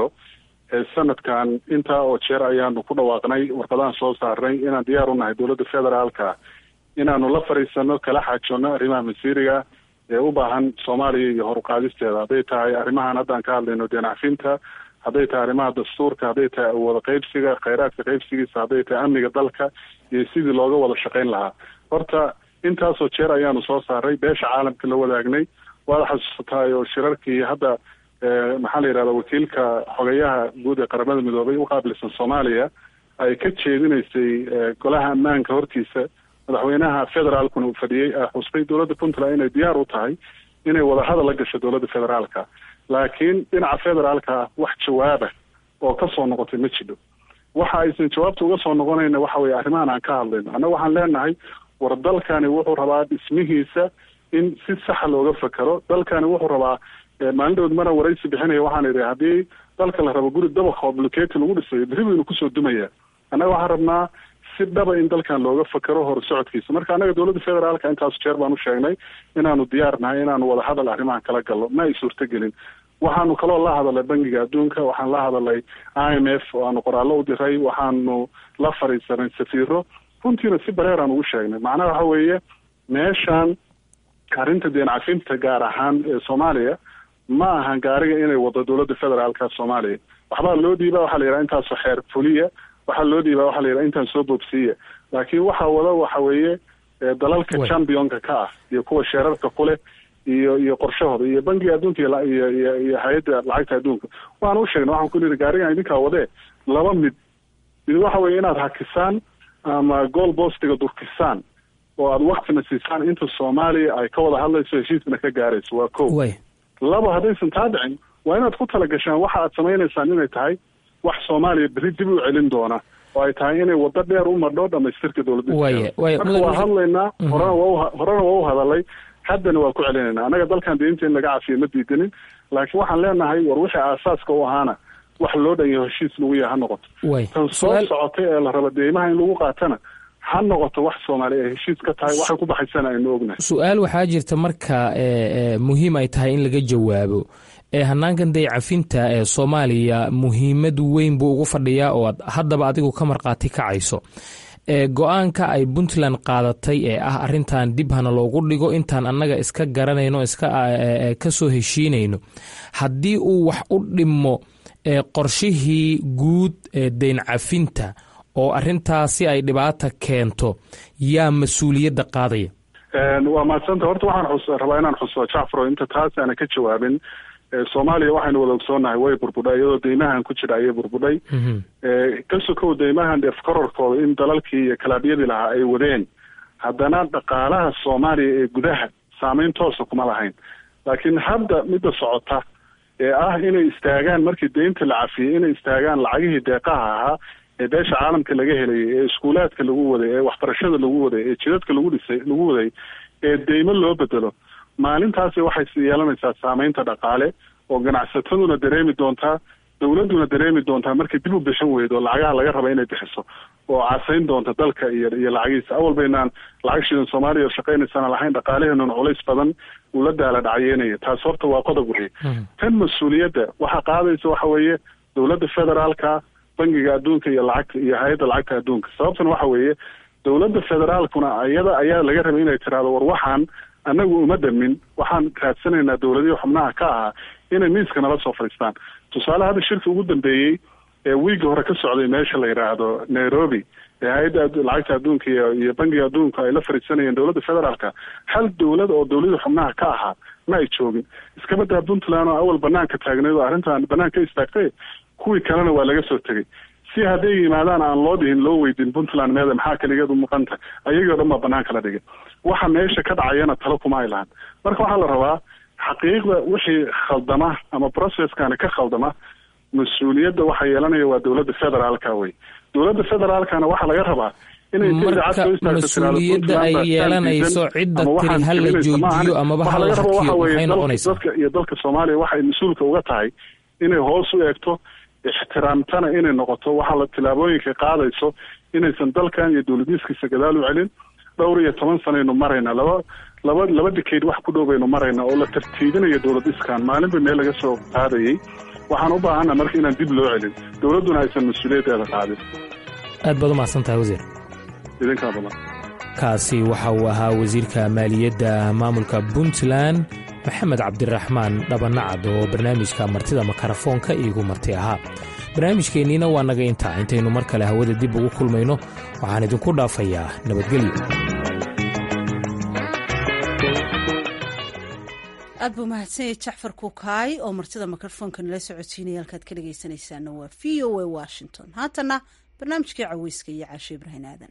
sanadkan intaa oo jeer ayaanu ku dhawaaqnay warqadahan soo saarnay inaan diyaar u nahay dowladda federaalka inaanu la fariisano kala xaajoonno arrimaha masiiriga ee u baahan soomaaliya iyo horuqaadisteeda hadday tahay arrimahan haddaan ka hadlayno deenacfinta hadday tahay arrimaha dastuurka hadday tahay awooda qeybsiga khayraadka qeybsigiisa hadday tahay amniga dalka iyo sidii looga wada shaqayn lahaa horta intaasoo jeer ayaanu soo saaray beesha caalamka la wadaagnay waada xasuusataay oo shirarkii hadda maxaa la yidhahda wakiilka xogayaha guud ee qaramada midoobay u qaabilsan soomaaliya ay ka jeedinaysay golaha ammaanka hortiisa madaxweynaha federaalkuna uu fadhiyey xusbay dowladda puntland inay diyaar u tahay inay wadahadal la gasho dowladda federaalka laakiin dhinaca federaalka wax jawaaba oo ka soo noqotay ma jidho waxa aysan jawaabta uga soo noqonayna waxa weye arrimahan aan ka hadlayno annaga waxaan leenahay war dalkani wuxuu rabaa dhismihiisa in si saxa looga fakero dalkani wuxuu rabaa maalin dhowd mana waraysi bixinaya waxaan idhi haddii dalka la rabo guri dabaqoo bluketi lagu dhisayo berri baynu kusoo dumaya annaga waxaan rabnaa si dhaba in dalkan looga fakero hor socodkiisa marka annaga dowladda federaalka intaas jeer baan u sheegnay inaanu diyaar nahay inaanu wadahadal arrimahan kala galno ma ay suurtagelin waxaanu kaloo la hadalnay bangiga adduunka waxaan la hadalnay i m f oo aanu qoraallo u diray waxaanu la fariisanay safiiro runtiina si bareeraan ugu sheegnay macnaha waxa weeye meeshan arrinta deen cafinta gaar ahaan ee soomaaliya ma ahan gaariga inay wado dowladda federaalka soomaaliya waxbaa loo dhiibaa waxaa la yidhaha intaasoo xeer fuliya waxaa loo dhiibaa waxaa la yidhaha intaan soo boobsiiya laakiin waxaa wada waxa weeye dalalka championka ka ah iyo kuwa sheerarka kuleh iyo iyo qorshahooda iyo bangiga adduunka iyo iyo iyo hay-adda lacagta adduunka waan u sheegnay waxaan ku nihi gaarigan idinkaa wadee laba mid mid waxa weeye inaad hakisaan ama gool boostiga durkisaan oo aada waktina siisaan inta soomaaliya ay ka wada hadlayso heshiiskana ka gaarayso waa ko laba haddaysan taa dhicin waa inaad ku tala gashaan waxa aad samaynaysaan inay tahay wax soomaaliya berri dib u celin doona oo ay tahay inay waddo dheer u madho dhamaystirka dowladda marka waa hadlaynaa horena waa horena waa u hadalay haddana waa ku celinaynaa annaga dalkan deynta in laga cafiyo ma diidanin laakiin waxaan leenahay war wixii aasaaska u ahaana wax loo dhan yaho heshiis lagu yahay ha noqoto tan soo socotay ee la raba deymaha in lagu qaatana ha noqoto wax soomaaliya ay heshiis ka tahay waxay ku baxaysana aynu ognahay su-aal waxaa jirta marka muhiim ay tahay in laga jawaabo ee hanaankan day cafinta ee soomaaliya muhiimad weyn buu ugu fadhiyaa oo aad haddaba adigu ka markhaati kacayso ee go-aanka ay puntland qaadatay ee ah arintan dib hana loogu dhigo intaan annaga iska garanayno iska ka soo heshiinayno haddii uu wax u dhimo qorshihii guud ee deyn cafinta oo arintaasi ay dhibaata keento yaa mas-uuliyadda qaadaya waa mahadsanta horta waxaan rabaa inaan xuso jacfaro inta taas aana ka jawaabin soomaaliya waxaynu wada ogsoonahay way burbudhay iyadoo deymahan ku jira ayay burbudhay ka sokow deymahan efkororkooda in dalalkii iyo kalaabyadii lahaa ay wadeen haddana dhaqaalaha soomaaliya ee gudaha saameyn toosa kuma lahayn laakiin hadda midda socota ee ah inay istaagaan markii deynta la cafiyey inay istaagaan lacagihii deeqaha ahaa ee beesha caalamka laga helayay ee iskuulaadka lagu waday ee waxbarashada lagu waday ee jidadka lagu dhisay lagu waday ee deymo loo bedelo maalintaasi waxay yeelanaysaa saameynta dhaqaale oo ganacsataduna dareemi doontaa dowladduna dareemi doontaa markay dib u bixin weydo lacagaha laga raba inay bixiso oo casayn doonta dalka iyo iyo lacagihiisa awal baynaan lacag shidan soomaaliya oo shaqaynaysana lahayn dhaqaalaheenuna culays badan uu la daala dhacyeynaya taas horta waa qodob weye tan mas-uuliyadda waxaa qaadaysa waxa weeye dowladda federaalka bangiga adduunka iyo lacagta iyo hay-adda lacagta adduunka sababtuna waxa weeye dowladda federaalkuna iyada ayaa laga rabay inay tiraahdo war waxaan annagu uma dhamin waxaan raadsanaynaa dowladihii xubnaha ka ahaa inay miiska nala soo fadhiistaan tusaale hadda shirka ugu dambeeyey ee wiigga hore ka socday meesha la yidhaahdo nairobi ee hay-adda lacagta adduunka iyo iyo bangiga adduunka ay la fadhiisanayeen dowladda federaalka hal dowlad oo dowladii xubnaha ka ahaa ma ay joogin iskabadaa puntland oo awal banaanka taagneyd oo arrintan banaan ka istaagtay kuwii kalena waa laga soo tegey si hadday yimaadaan aan loo dhihin loo weydin puntland meeda maxaa kaligeed u muuqanta ayagii o dhan baa banaanka la dhigay waxa meesha ka dhacayana talo kuma ay lahan marka waxaa la rabaa xaqiiqda wixii khaldama ama processkani ka khaldama mas-uuliyadda waxa yeelanaya waa dowladda federaalka wey dowladda federaalkana waxaa laga rabaa marka mas-uuliyadda ay yeelanayso cidda tiri ha la joojiyo amaba ha la hakiyo maxay noqonaysaa dadka iyo dalka soomaaliya waxay mas-uulka uga tahay inay hoos u eegto ixtiraamtana inay noqoto waxaa la tillaabooyinka qaadayso inaysan dalkan iyo dowladiiskiisa gadaal u celin dhowr iyo toban sanaynu marayna laba laba laba dikeyd wax ku dhow baynu marayna oo la tartiibinayo dowladiskan maalinba meel laga soo qaadayay waxaan u baahana marka inaan dib loo celin dowladduna aysan mas-uuliyaddeeda qaadin aad baad u mahadsan tahay wasiir idinkaa badan kaasi waxa uu ahaa wasiirka maaliyadda maamulka puntland maxamed cabdiraxmaan dhabanacad oo barnaamijka martida makarafoonka iigu marti ahaa barnaamijkeenniina waa naga intaa intaynu mar kale hawada dib ugu kulmayno waxaan idinku dhaafayaa nabadgelyo aad buu mahadsanyay jacfar kukaay oo martida mikrofoonka nala socodsiinaya halkaad ka dhegaysanaysaana waa v o a washington haatana barnaamijkii caweyska iyo caashe ibrahin aadan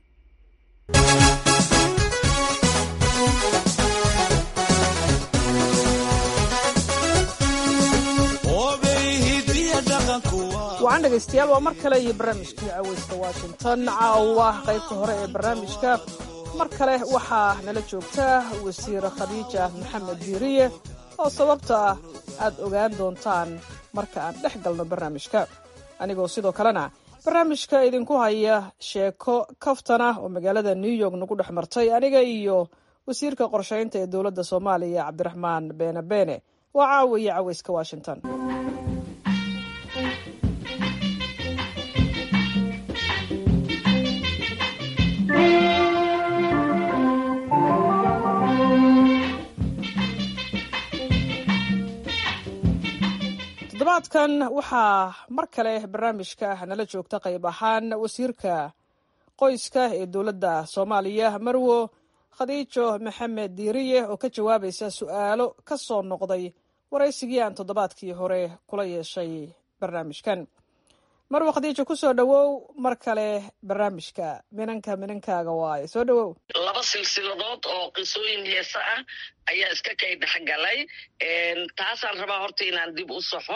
wacan dhegaystayaal waa mar kale iyo barnaamijkii caweyska washington caawa qaybta hore ee barnaamijka mar kale waxaa nala joogta wasiir khadiija maxamed diiriye oo sababta ah aad ogaan doontaan marka aan dhex galno barnaamijka anigoo sidoo kalena barnaamijka idinku haya sheeko kaftana oo magaalada new york nagu dhex martay aniga iyo wasiirka qorshaynta ee dowladda soomaaliya cabdiraxmaan beene beene waa caawiya caweyska washington toddobaadkan waxaa mar kale barnaamijka nala joogta qayb ahaan wasiirka qoyska ee dowladda soomaaliya marwo khadiijo maxamed diiriye oo ka jawaabaysa su-aalo ka soo noqday waraysigii aan toddobaadkii hore kula yeeshay barnaamijkan marwo khadiijo kusoo dhowow mar kale barnaamijka minanka minankaaga waaye soo dhowow laba silsiladood oo qisooyin heesa ah ayaa iska kay dhexgalay taasaan rabaa horta inaan dib u saxo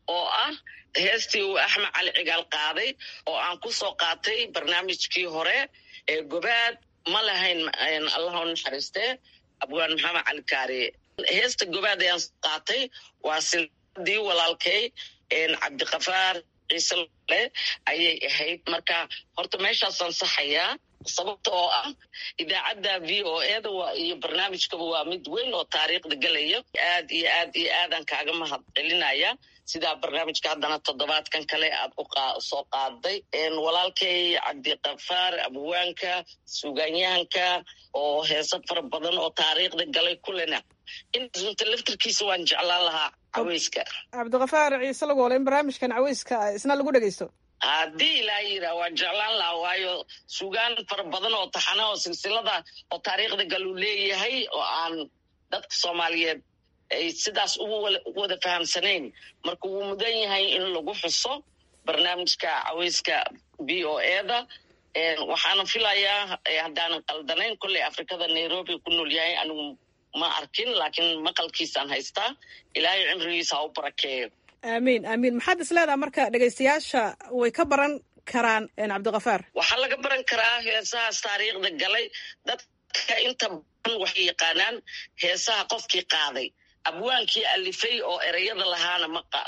oo ah heestii uu axmed cali cigaal qaaday oo aan ku soo qaatay barnaamijkii hore ee gobaad ma lahayn allah u naxariistee abwaan maxamed cali kaariye heesta gobaad ayaan soo qaatay waa silsadii walaalkay cabdikafaar ciise le ayay ahayd marka horta meeshaasaan saxayaa sababta oo ah idaacadda v o eda iyo barnaamijkaba waa mid weyn oo taariikhda gelaya aad iyo aad iyo aadaan kaaga mahad celinaya sidaa barnaamijka haddana toddobaadkan kale aad usoo qaaday walaalkay cabdikafaar abwaanka suugaanyahanka oo heeso fara badan oo taariikhda galay kulena inta laftarkiisa waan jeclaan lahaa caweyska cabdikafaar ciise lagoole in barnaamijkan caweyska isna lagu dhegeysto haddii ilaa yiraa waan jeclaan lahaa waayo sugaan fara badan oo taxana oo silsilada oo taariikhda galuu leeyahay oo aan dadka soomaaliyeed ay sidaas ugu wada fahamsanayn marka wuu mudan yahay in lagu xuso barnaamijka caweyska v o eda waxaana filayaa haddaanan qaldanayn kolley afrikada nairobi ku nool yahay anigu ma arkin laakiin maqalkiisaan haystaa ilaahay cimrigiisa ha u barakeeyo aamiin aamiin maxaad is leedaha marka dhegaystayaasha way ka baran karaan cabdikafaar waxaa laga baran karaa heesahaas taariikhda galay dadka inta badan waxay yaqaanaan heesaha qofkii qaaday abwaankii alifay oo ereyada lahaana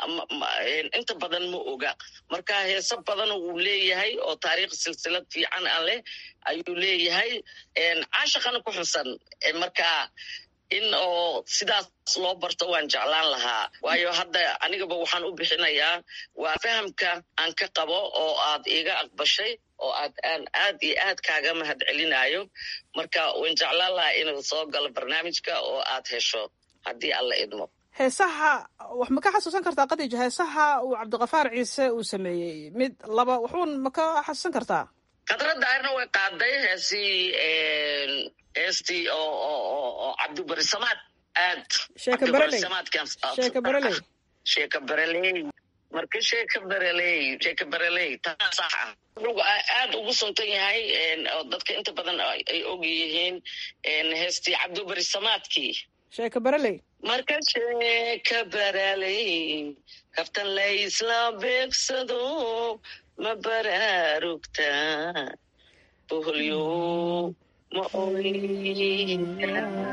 inta badan ma oga marka heeso badan uu leeyahay oo taariikh silsilad fiican a leh ayuu leeyahay caashaqana ku xusan marka in oo sidaas loo barto waan jeclaan lahaa waayo hadda anigaba waxaan u bixinayaa waa fahamka aan ka qabo oo aad iiga aqbashay oo aad aan aad iyo aad kaaga mahad celinayo marka waan jeclaan lahaa inuu soo galo barnaamijka oo aad hesho haddii alla idmo heesaha wax ma ka xasuusan kartaa khadiija heesaha uu cabdikafaar ciise uu sameeyey mid laba waxuun ma ka xasuusan kartaa khadradda arna way qaaday heesii heestii oo oo cabdibarisamaad aad sheeka bereley sheeka bereley sheeka bereley marka sheeka bereley sheeka bereley taa sax ah wuxuu aad ugu suntan yahay oo dadka inta badan ay og yihiin heestii cabdibarisamaadkii sheeka bereley marka sheeka bereley kaftan laysla beegsado ma baraarugta boholyo ma oyna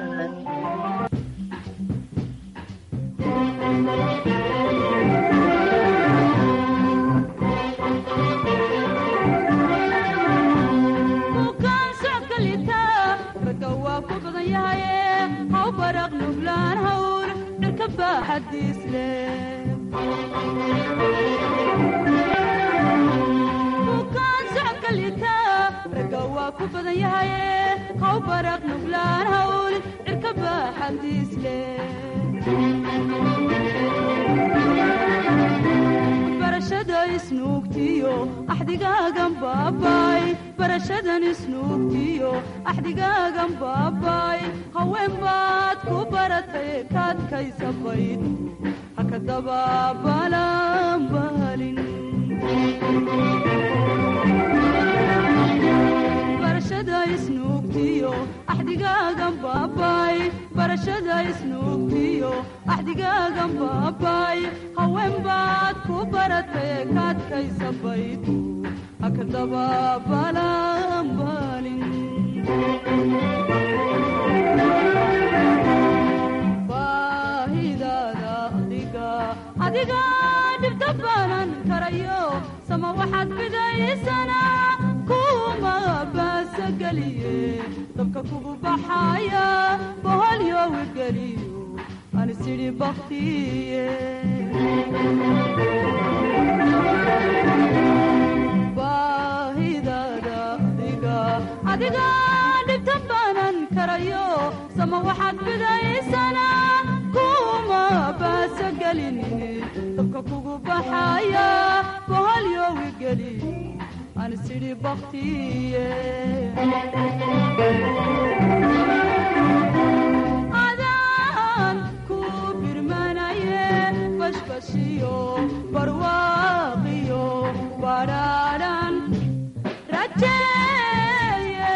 bukaan socodka liita ragga waa ku badan yahaye haw baraq nuglaan hawl dhirka baaxadiis leh bukaan socodka liita ragga waa ku badan yahaye haw baraq nuglaan hawl dhirka baaxadiis leh barashada isnuugtiyo axdigaagan baabay barashadan isnuugtiyo axdigaagan baabay haween baad ku baratay kaadkaysa bayd haka dabaabalan balin barashada isnuugtiyo axdigaagan baabay barashada isnuugtiyo axdigaagan baabay haween baad ku baratay kaadkaysa bayd haka dabaabalan balin baahidaada adiga adiga dhibta baanan karayo sama waxaad fidaysana kuma baasageliye dabka kugu baxaya boholyowi geliyo anisidhi baktiye baahidaada adiga adiga dhibta baanan karayo sama waxaad fidaysana kuma baasagelinine dabka kugu baxaya boholyowi geliyo anisidhi baktiye adaan ku birmanaye bashbashiyo barwaaqiyo badhaadhan rajeeye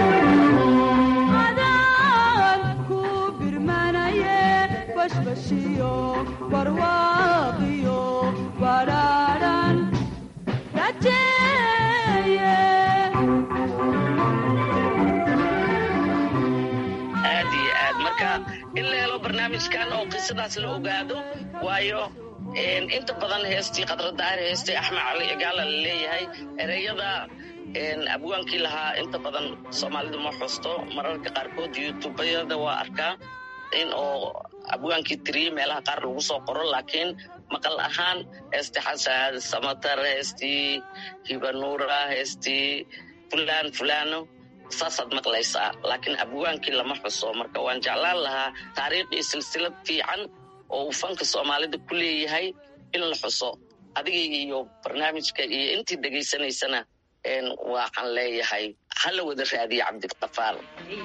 adaan ku birmanaye bashbashiyo barnaamijkan oo qisadaas la ogaado waayo inta badan heestii qadradaar heestii axmed cali cigaala la leeyahay ereyada abwaankii lahaa inta badan soomaalidu ma xusto mararka qaarkood youtubayada waa arkaa in oo abwaankii tiriyey meelaha qaar lagu soo qoro laakiin maqal ahaan heestii xasan samatar heestii hibanuura heestii fulaan fulaano saasaad maqlaysaa laakiin abwaankii lama xuso marka waan jeclaan lahaa taariikhdii silsilad fiican oo uu fanka soomaalida ku leeyahay in la xuso adiga iyo barnaamijka iyo intii dhegaysanaysana waxaan leeyahay hala wada raadiya cabdikafaar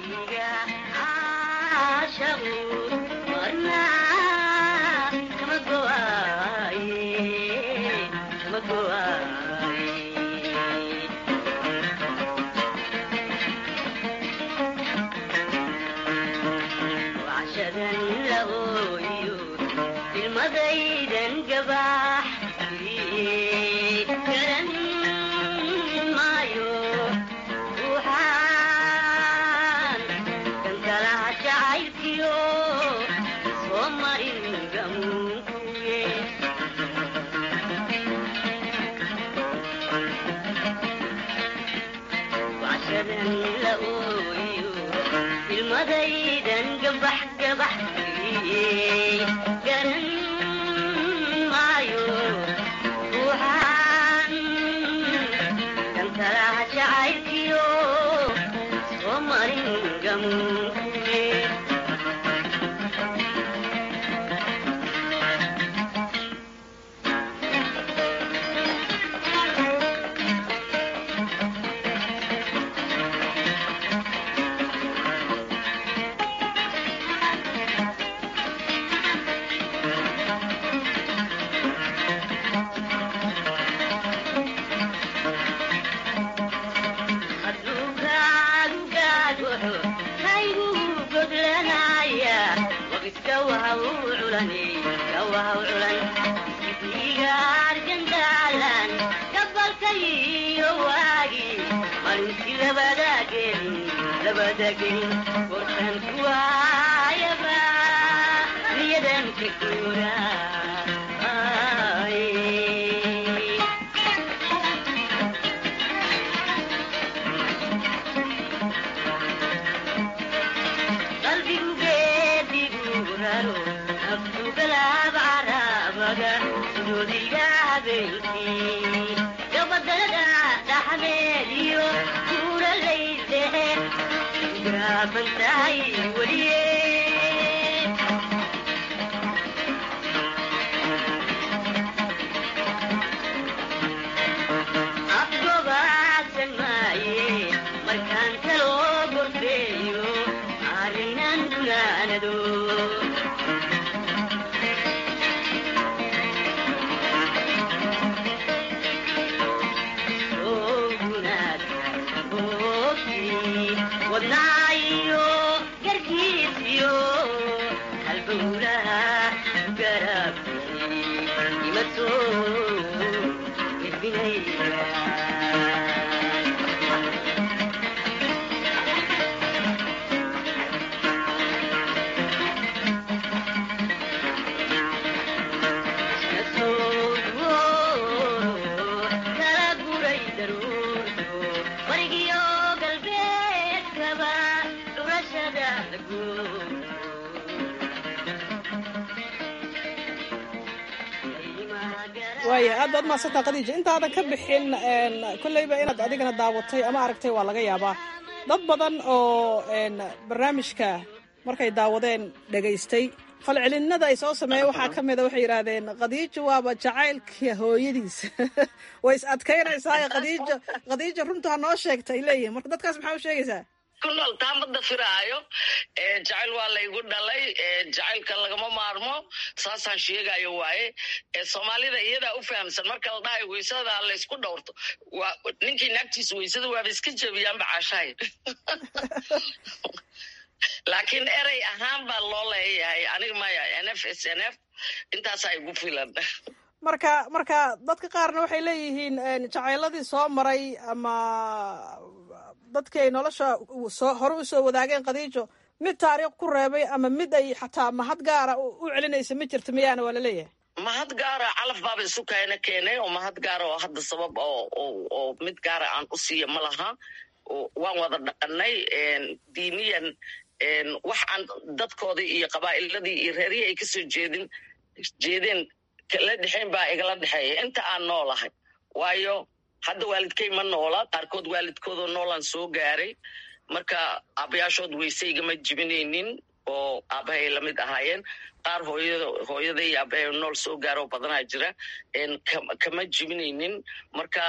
waaya aad baad mahadsantaa khadiija intaadan ka bixin kolleyba inaad adigana daawatay ama aragtay waa laga yaabaa dad badan oo barnaamijka markay daawadeen dhegaystay falcelinada ay soo sameeyeen waxaa ka mida waxay yidhaahdeen khadiijo waaba jacaylka hooyadiis way is adkaynaysaa khadiijo khadiijo runta ha noo sheegta ay leeyihin marka dadkaas maxaa u sheegaysaa ku nool taamada firaayo jacayl waa laygu dhalay jacaylka lagama maarmo saasaan sheegayo waaye soomaalida iyadaa u fahamsan marka la dhahayo weysada laysku dhowrto ninkii naagtiisa weysada waaba iska jebiyaanba caashahay laakiin erey ahaan baa loo leeyahay aniga maya n f s n f intaasaa igu filan marka marka dadka qaarna waxay leeyihiin jacayladii soo maray ama dadkii ay nolosha soo hore u soo wadaageen khadiijo mid taariikh ku reebay ama mid ay xataa mahad gaara u celinaysa ma jirta miyaana waa laleeyahay mahad gaara calaf baaba isu kaena keenay oo mahad gaara oo hadda sabab oo mid gaara aan u siiya ma laha waan wada dhaqanay diiniyan wax aan dadkoodii iyo qabaa'iladii iyo reerihii ay kasoo jeedin jeedeen kala dhexayn baa igala dhexeeya inta aan noolahay waayo hadda waalidkay ma noola qaarkood waalidkoodoo noolaan soo gaaray marka aabayaashood weyse igama jibinaynin oo aabahay lamid ahaayeen qaar hooyada hooyada iyo aabahay nool soo gaaroo badanaa jira kama jibinaynin marka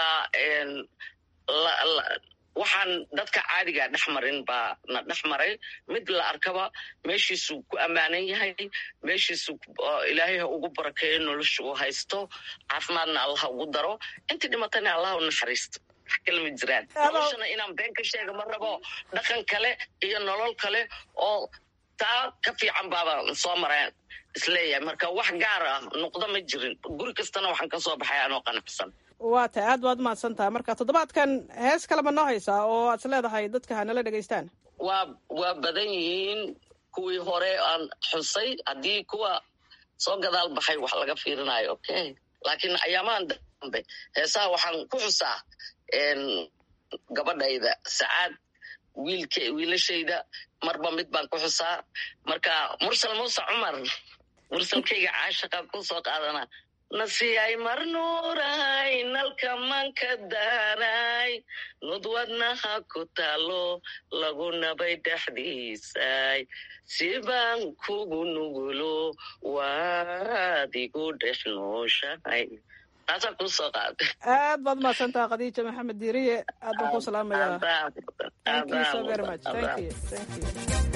waxaan dadka caadigaa dhex marin baa na dhex maray mid la arkaba meeshiisuu ku ammaanan yahay meeshiisu ilaahay ha ugu barakeeyo nolosha uu haysto caafimaadna allah ugu daro intii dhimatana allah u naxariisto wax kale ma jiraan noloshana inaan been ka sheega ma rabo dhaqan kale iyo nolol kale oo taa ka fiican baaba soo mareen isleeyahay marka wax gaar ah noqdo ma jirin guri kastana waxaan ka soo baxay anoo qanacsan waa tahay aad baad umahadsan tahay marka toddobaadkan hees kalema noo haysaa oo aad is leedahay dadka hanala dhegaystaan waa waa badan yihiin kuwii hore aan xusay haddii kuwa soo gadaal baxay wax laga fiirinayo okay laakiin ayaamahan dambe heesaha waxaan ku xusaa gabadhayda sacaad wiilk wiilashayda marba mid baan ku xusaa marka mursal muuse cumar mursalkayga caashaqaan ku soo qaadanaa nasiyay marnuuray nalka manka daaray nudwadnaha ku taalo lagu nabay dhexdiisay sibaan kugu nugulo waad igu dhex nooshahay taasaan ku soo qaaday aad baad umahadsantaha khadiija maxamed diiriye aad baan ku salaamayaa thank you so very much thank you thank you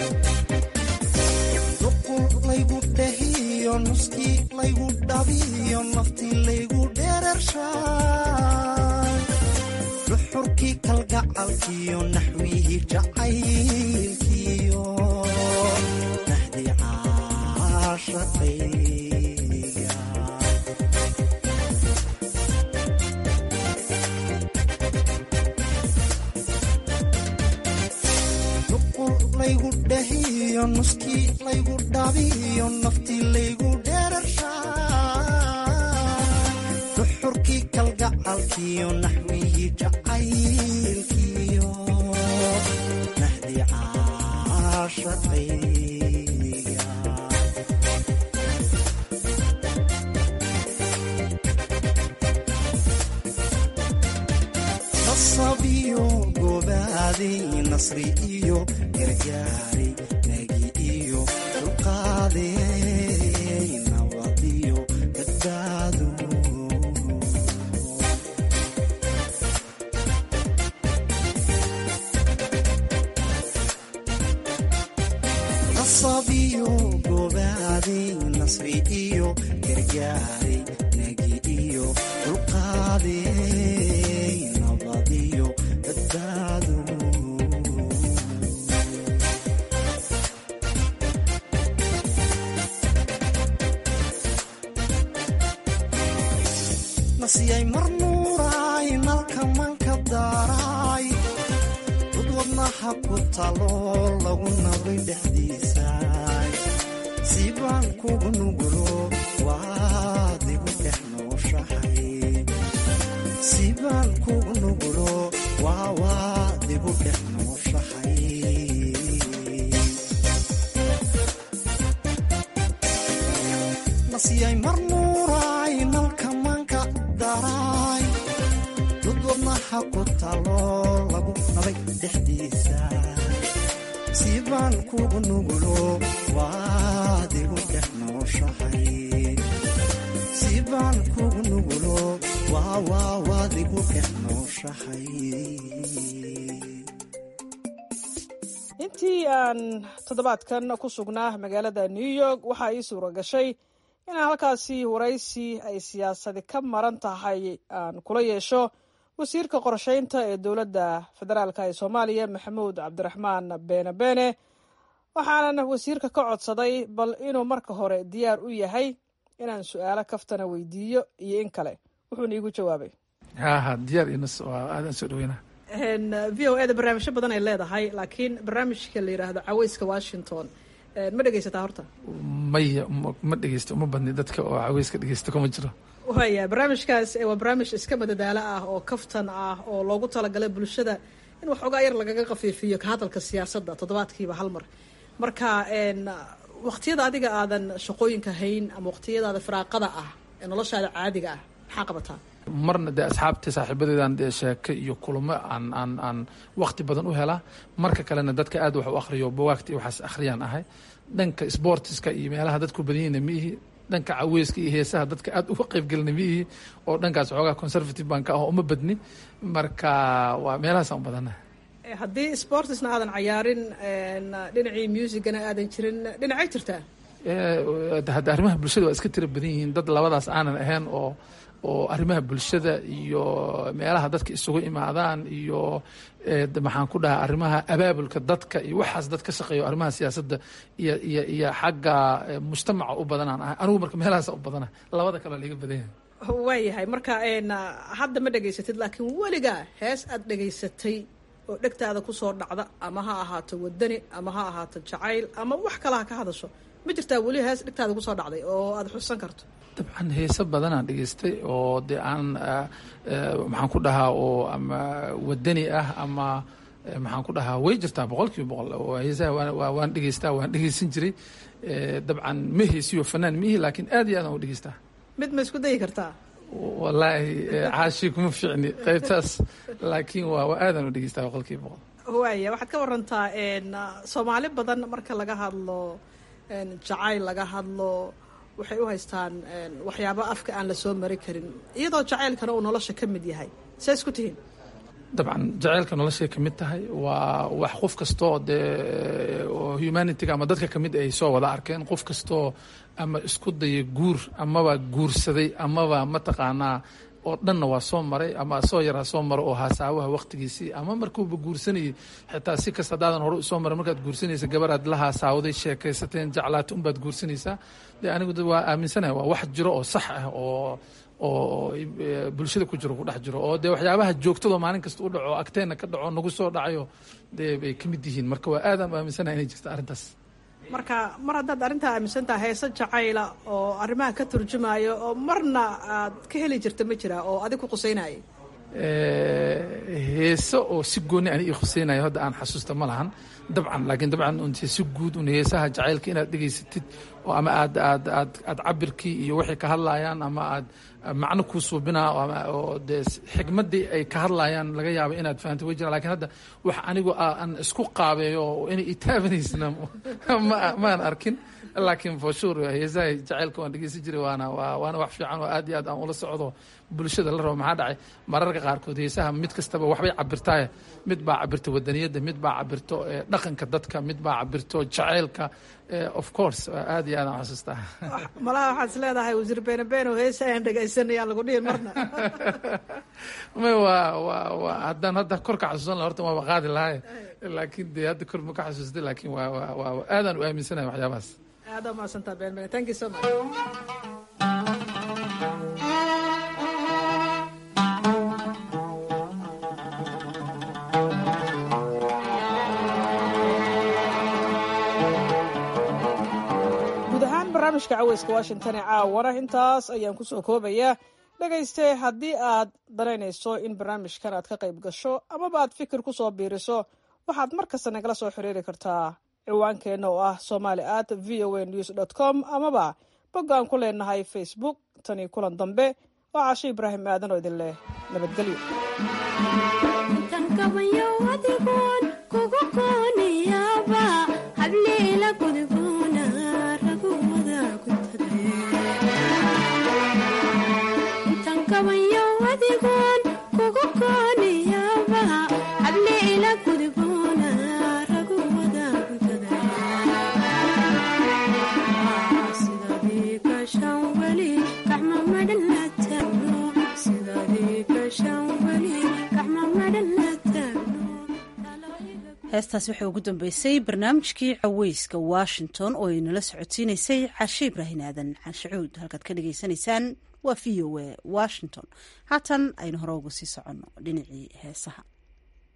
duqul laygu dhahiyo nuskii laygu dhabiyo naftii laygu dheerarshaay duxurkii kalgacalkiyo naxwihii jacaylkiyo nahdii caashaqayga duqul laygu dhahiyo nuskii laygu dhabiyo naftii laygu dheerarshaay duxurkii kalgacalkiyo naxwihii jacaylkiyo nahdii caashaqayga nasabiyo gobaaday nasri iyo gargaaray nagi iyo dulqaaday nabadiyo badbaado nasabiyo gobaaday nasri iyo gargaaray nagi iyo dulqaaday nabadiyo badbaado nasiyay marnuuraay nalka manka daaraay dud wadnaha ku talo lagu nabay dhexdiisaay sibaan kugu nugulo waad igu dhex nooshahay sibaan kugu nugulo waa waad igu dhex nooshahay nasiyay marnuuraay nalka manka daraay dud wadnaha ku talo lagu nabay dhexdiisa sibaan kugu nugulo waad igu dhex nooshahay sibaan kugu nugulo waa waa waad igu dhex nooshahay intii aan toddobaadkan ku sugnaa magaalada new york waxaa ii suura gashay inaan halkaasi waraysi ay siyaasadi ka maran tahay aan kula yeesho wasiirka qorsheynta ee dowladda federaalk ee soomaaliya maxamuud cabdiraxmaan beene beene waxaanan wasiirka ka codsaday bal inuu marka hore diyaar u yahay inaan su-aalo kaftana weydiiyo iyo in kale wuxuuna iigu jawaabay haha diyaar inas waa aadaan soo dhaweynaa v o e da barnaamijyo badan ay leedahay laakiin barnaamijka la yidhaahdo caweyska washington ma dhegeysataa horta maya ma dhegeysto uma badni dadka oo caweyska dhegeysta kuma jiro waya barnaamijkaas waa barnaamij iska madadaalo ah oo kaftan ah oo loogu talagalay bulshada in waxoogaa yar lagaga qafiifiyo ka hadalka siyaasadda toddobaadkiiba hal mar marka waqtiyada adiga aadan shaqooyinka hayn ama waqtiyadaada firaaqada ah ee noloshaada caadiga ah maxaa qabataa marna dee asxaabta saaxiibadeedan dee sheeke iyo kulamo aan aan aan waqti badan u helaa marka kalena dadka aad wax u akhriyo bawaagta iyo waxaas akhriyaan ahay dhanka sportiska iyo meelaha dadku badanyina ma ihi dhanka caweyska iyo heesaha dadka aad uga qaybgelina ma ihi oo dhankaas xoogaa conservative baan ka ah uma badni marka waa meelahaasaan u badana haddii sportisna aadan cayaarin dhinacii musicana aadan jirin dhinacay jirtaa hadda arrimaha bulshada waa iska tira badan yihiin dad labadaas aanan ahayn oo oo arrimaha bulshada iyo meelaha dadka isugu imaadaan iyo maxaan ku dhahaa arrimaha abaabulka dadka iyo waxaas dad ka shaqeeyo arrimaha siyaasadda iyo iyo iyo xagga mujtamaca u badanaan ahay anigu marka meelahaasa u badana labada kaleo liga badan yahay waayahay marka hadda ma dhegaysatid laakiin weligaa hees aad dhegaysatay oo dhegtaada kusoo dhacda ama ha ahaato wadani ama ha ahaato jacayl ama wax kale ha ka hadasho ma jirtaa weli hees dhegtaada kusoo dhacday oo aada xusan karto dabcan heese badanaan dhegeystay oo dee aan maxaan ku dhahaa oo ama wadani ah ama maxaan ku dhahaa way jirtaa boqol kiiba boqol heesaha waan dhegeystaa waan dhegeysan jiray dabcan ma heesiyo fanaan miihi laakiin aad iyo aad aan u dhegeystaa mid ma isku dayi kartaa wallaahi caashi kuma fiicni qaybtaas laakiin waa waa aadaan u dhegeystaa boqol kiiba boqol waaya waxaad ka warantaa soomaali badan marka laga hadlo jacayl laga hadlo waxay u haystaan waxyaabo afka aan la soo mari karin iyadoo jacaylkana uu nolosha ka mid yahay see isku tihiin dabcan jacaylka noloshay ka mid tahay waa wax qof kastoo dee oo humanityga ama dadka kamid ay soo wada arkeen qof kastoo ama isku daya guur amaba guursaday amaba mataqaanaa oo dhanna waa soo maray ama soo yaraa soo maro oo haasaawaha waqtigiisii ama markuuba guursanayay xitaa si kasta hadaadan hore usoo maray markaad guursanaysa gabaraad la haasaawaday sheekaysateen jeclaata unbaad guursanaysaa dee anigu waa aaminsanahay waa wax jiro oo sax ah oo oo bulshada ku jiro ku dhex jiro oo dee waxyaabaha joogtadoo maalin kasta u dhaco agteenna ka dhaco nagu soo dhacayo dee bay ka mid yihiin marka waa aadaan u aaminsanahay inay jirta arrintaas marka mar haddaad arrintaa aaminsan taha heese jacayla oo arrimaha ka turjumayo oo marna aad ka heli jirta ma jiraa oo adig ku qusaynaya heese oo si gooni ani ii khuseynayo hadda aan xasuusta ma lahan dabcan laakiin dabcan unte si guud un heesaha jacaylka inaad dhegaysatid oo ama aad aad aad aad cabirkii iyo waxay ka hadlayaan ama aad macno kuu suubinaa oo dee xigmaddii ay ka hadlayaan laga yaaba inaad fahamtay way jiraan lakin hadda wax anigu aan isku qaabeeyo oo inay itaabanaysna maan arkin laakiin for sure heesaha jacaylka waan dhegeysan jiray waana waana wax fiican oo aad iyo aad aan ula socdo bulshada la rabo maxaa dhacay mararka qaarkood heesaha mid kastaba waxbay cabirtaaye mid baa cabirta wadaniyadda mid baa cabirto dhaqanka dadka mid baa cabirto jacaylka of course aad iyo aad aan xasuustaa malaha waxaad is leedahay wasiir beene beeno heesa aan dhegaysanayaan lagu dhihin marna may waa waa waa haddaan hadda kor ka xasuusan laha horta waaba qaadi lahay laakiin dee hadda kor ma ka xasuustay laakiin waa waa waa aadaan u aaminsanahay waxyaabahaas aad aa mahadsantaa been bene thank you so much barnaamijka caweyska washington ee caawana intaas ayaan kusoo koobayaa dhegayste haddii aad danaynayso in barnaamijkan aad ka qayb gasho amaba aad fikir kusoo biiriso waxaad mar kasta nagala soo xiriiri kartaa ciwaankeenna oo ah somali at v o a news dot com amaba bogga aan ku leenahay facebook tanii kulan dambe oo cashe ibraahim aadan oo idin leh nabadgelyo heestaas waxay ugu dambeysay barnaamijkii caweyska washington oo ay nala socodsiinaysay cashe ibraahin aadan canshacuud halkaad ka dhagaysanaysaan waa v o a washington haatan aynu hore uga sii soconno dhinacii heesaha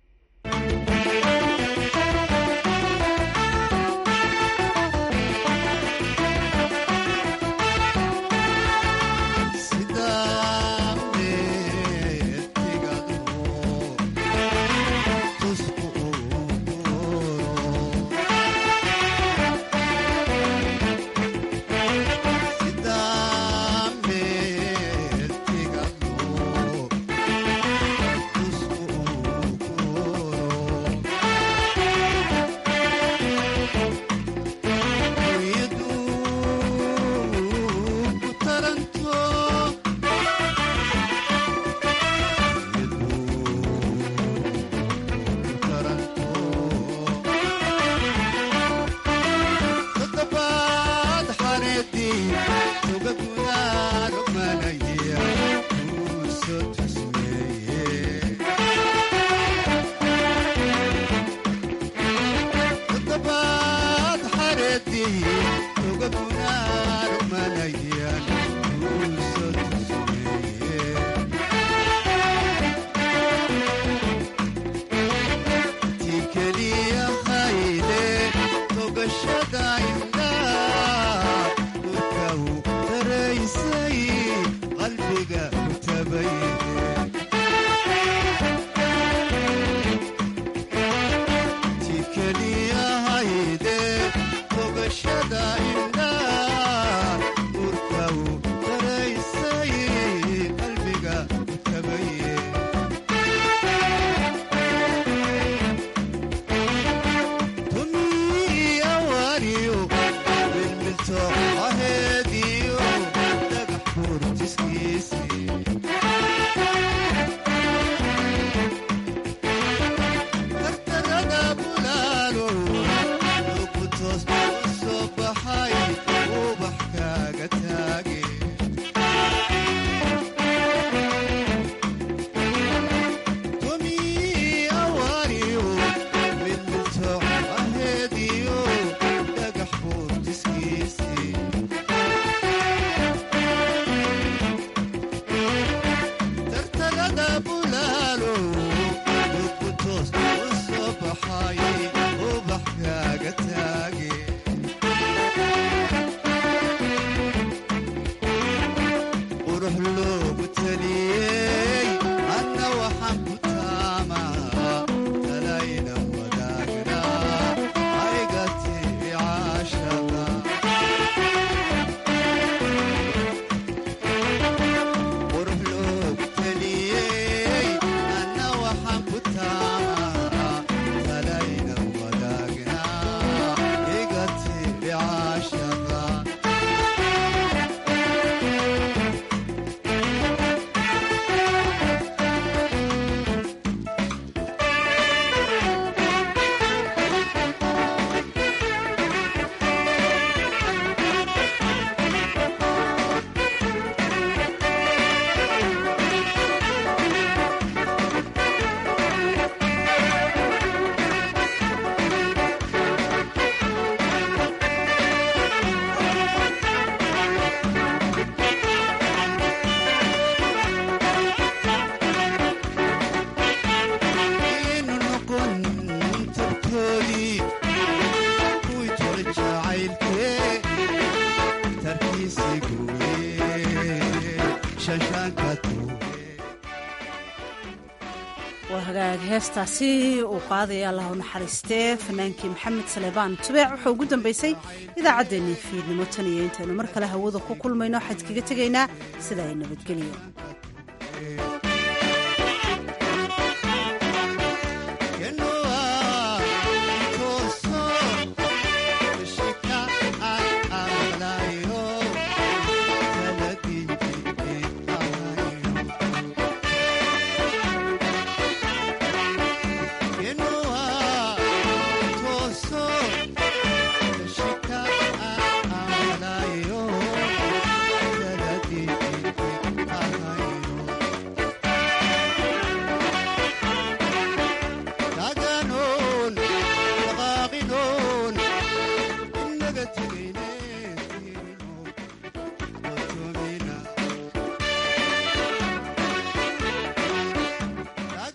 waa hagaag heestaasi uu qaadaya allah u naxariistee fanaankii maxamed saleebaan tubeec wuxuu ugu dambeysay idaacaddeenii fiidnimo tan iyo intaynu mar kale hawada ku kulmayno waxaan kaga tegaynaa sida ay nabadgeliyo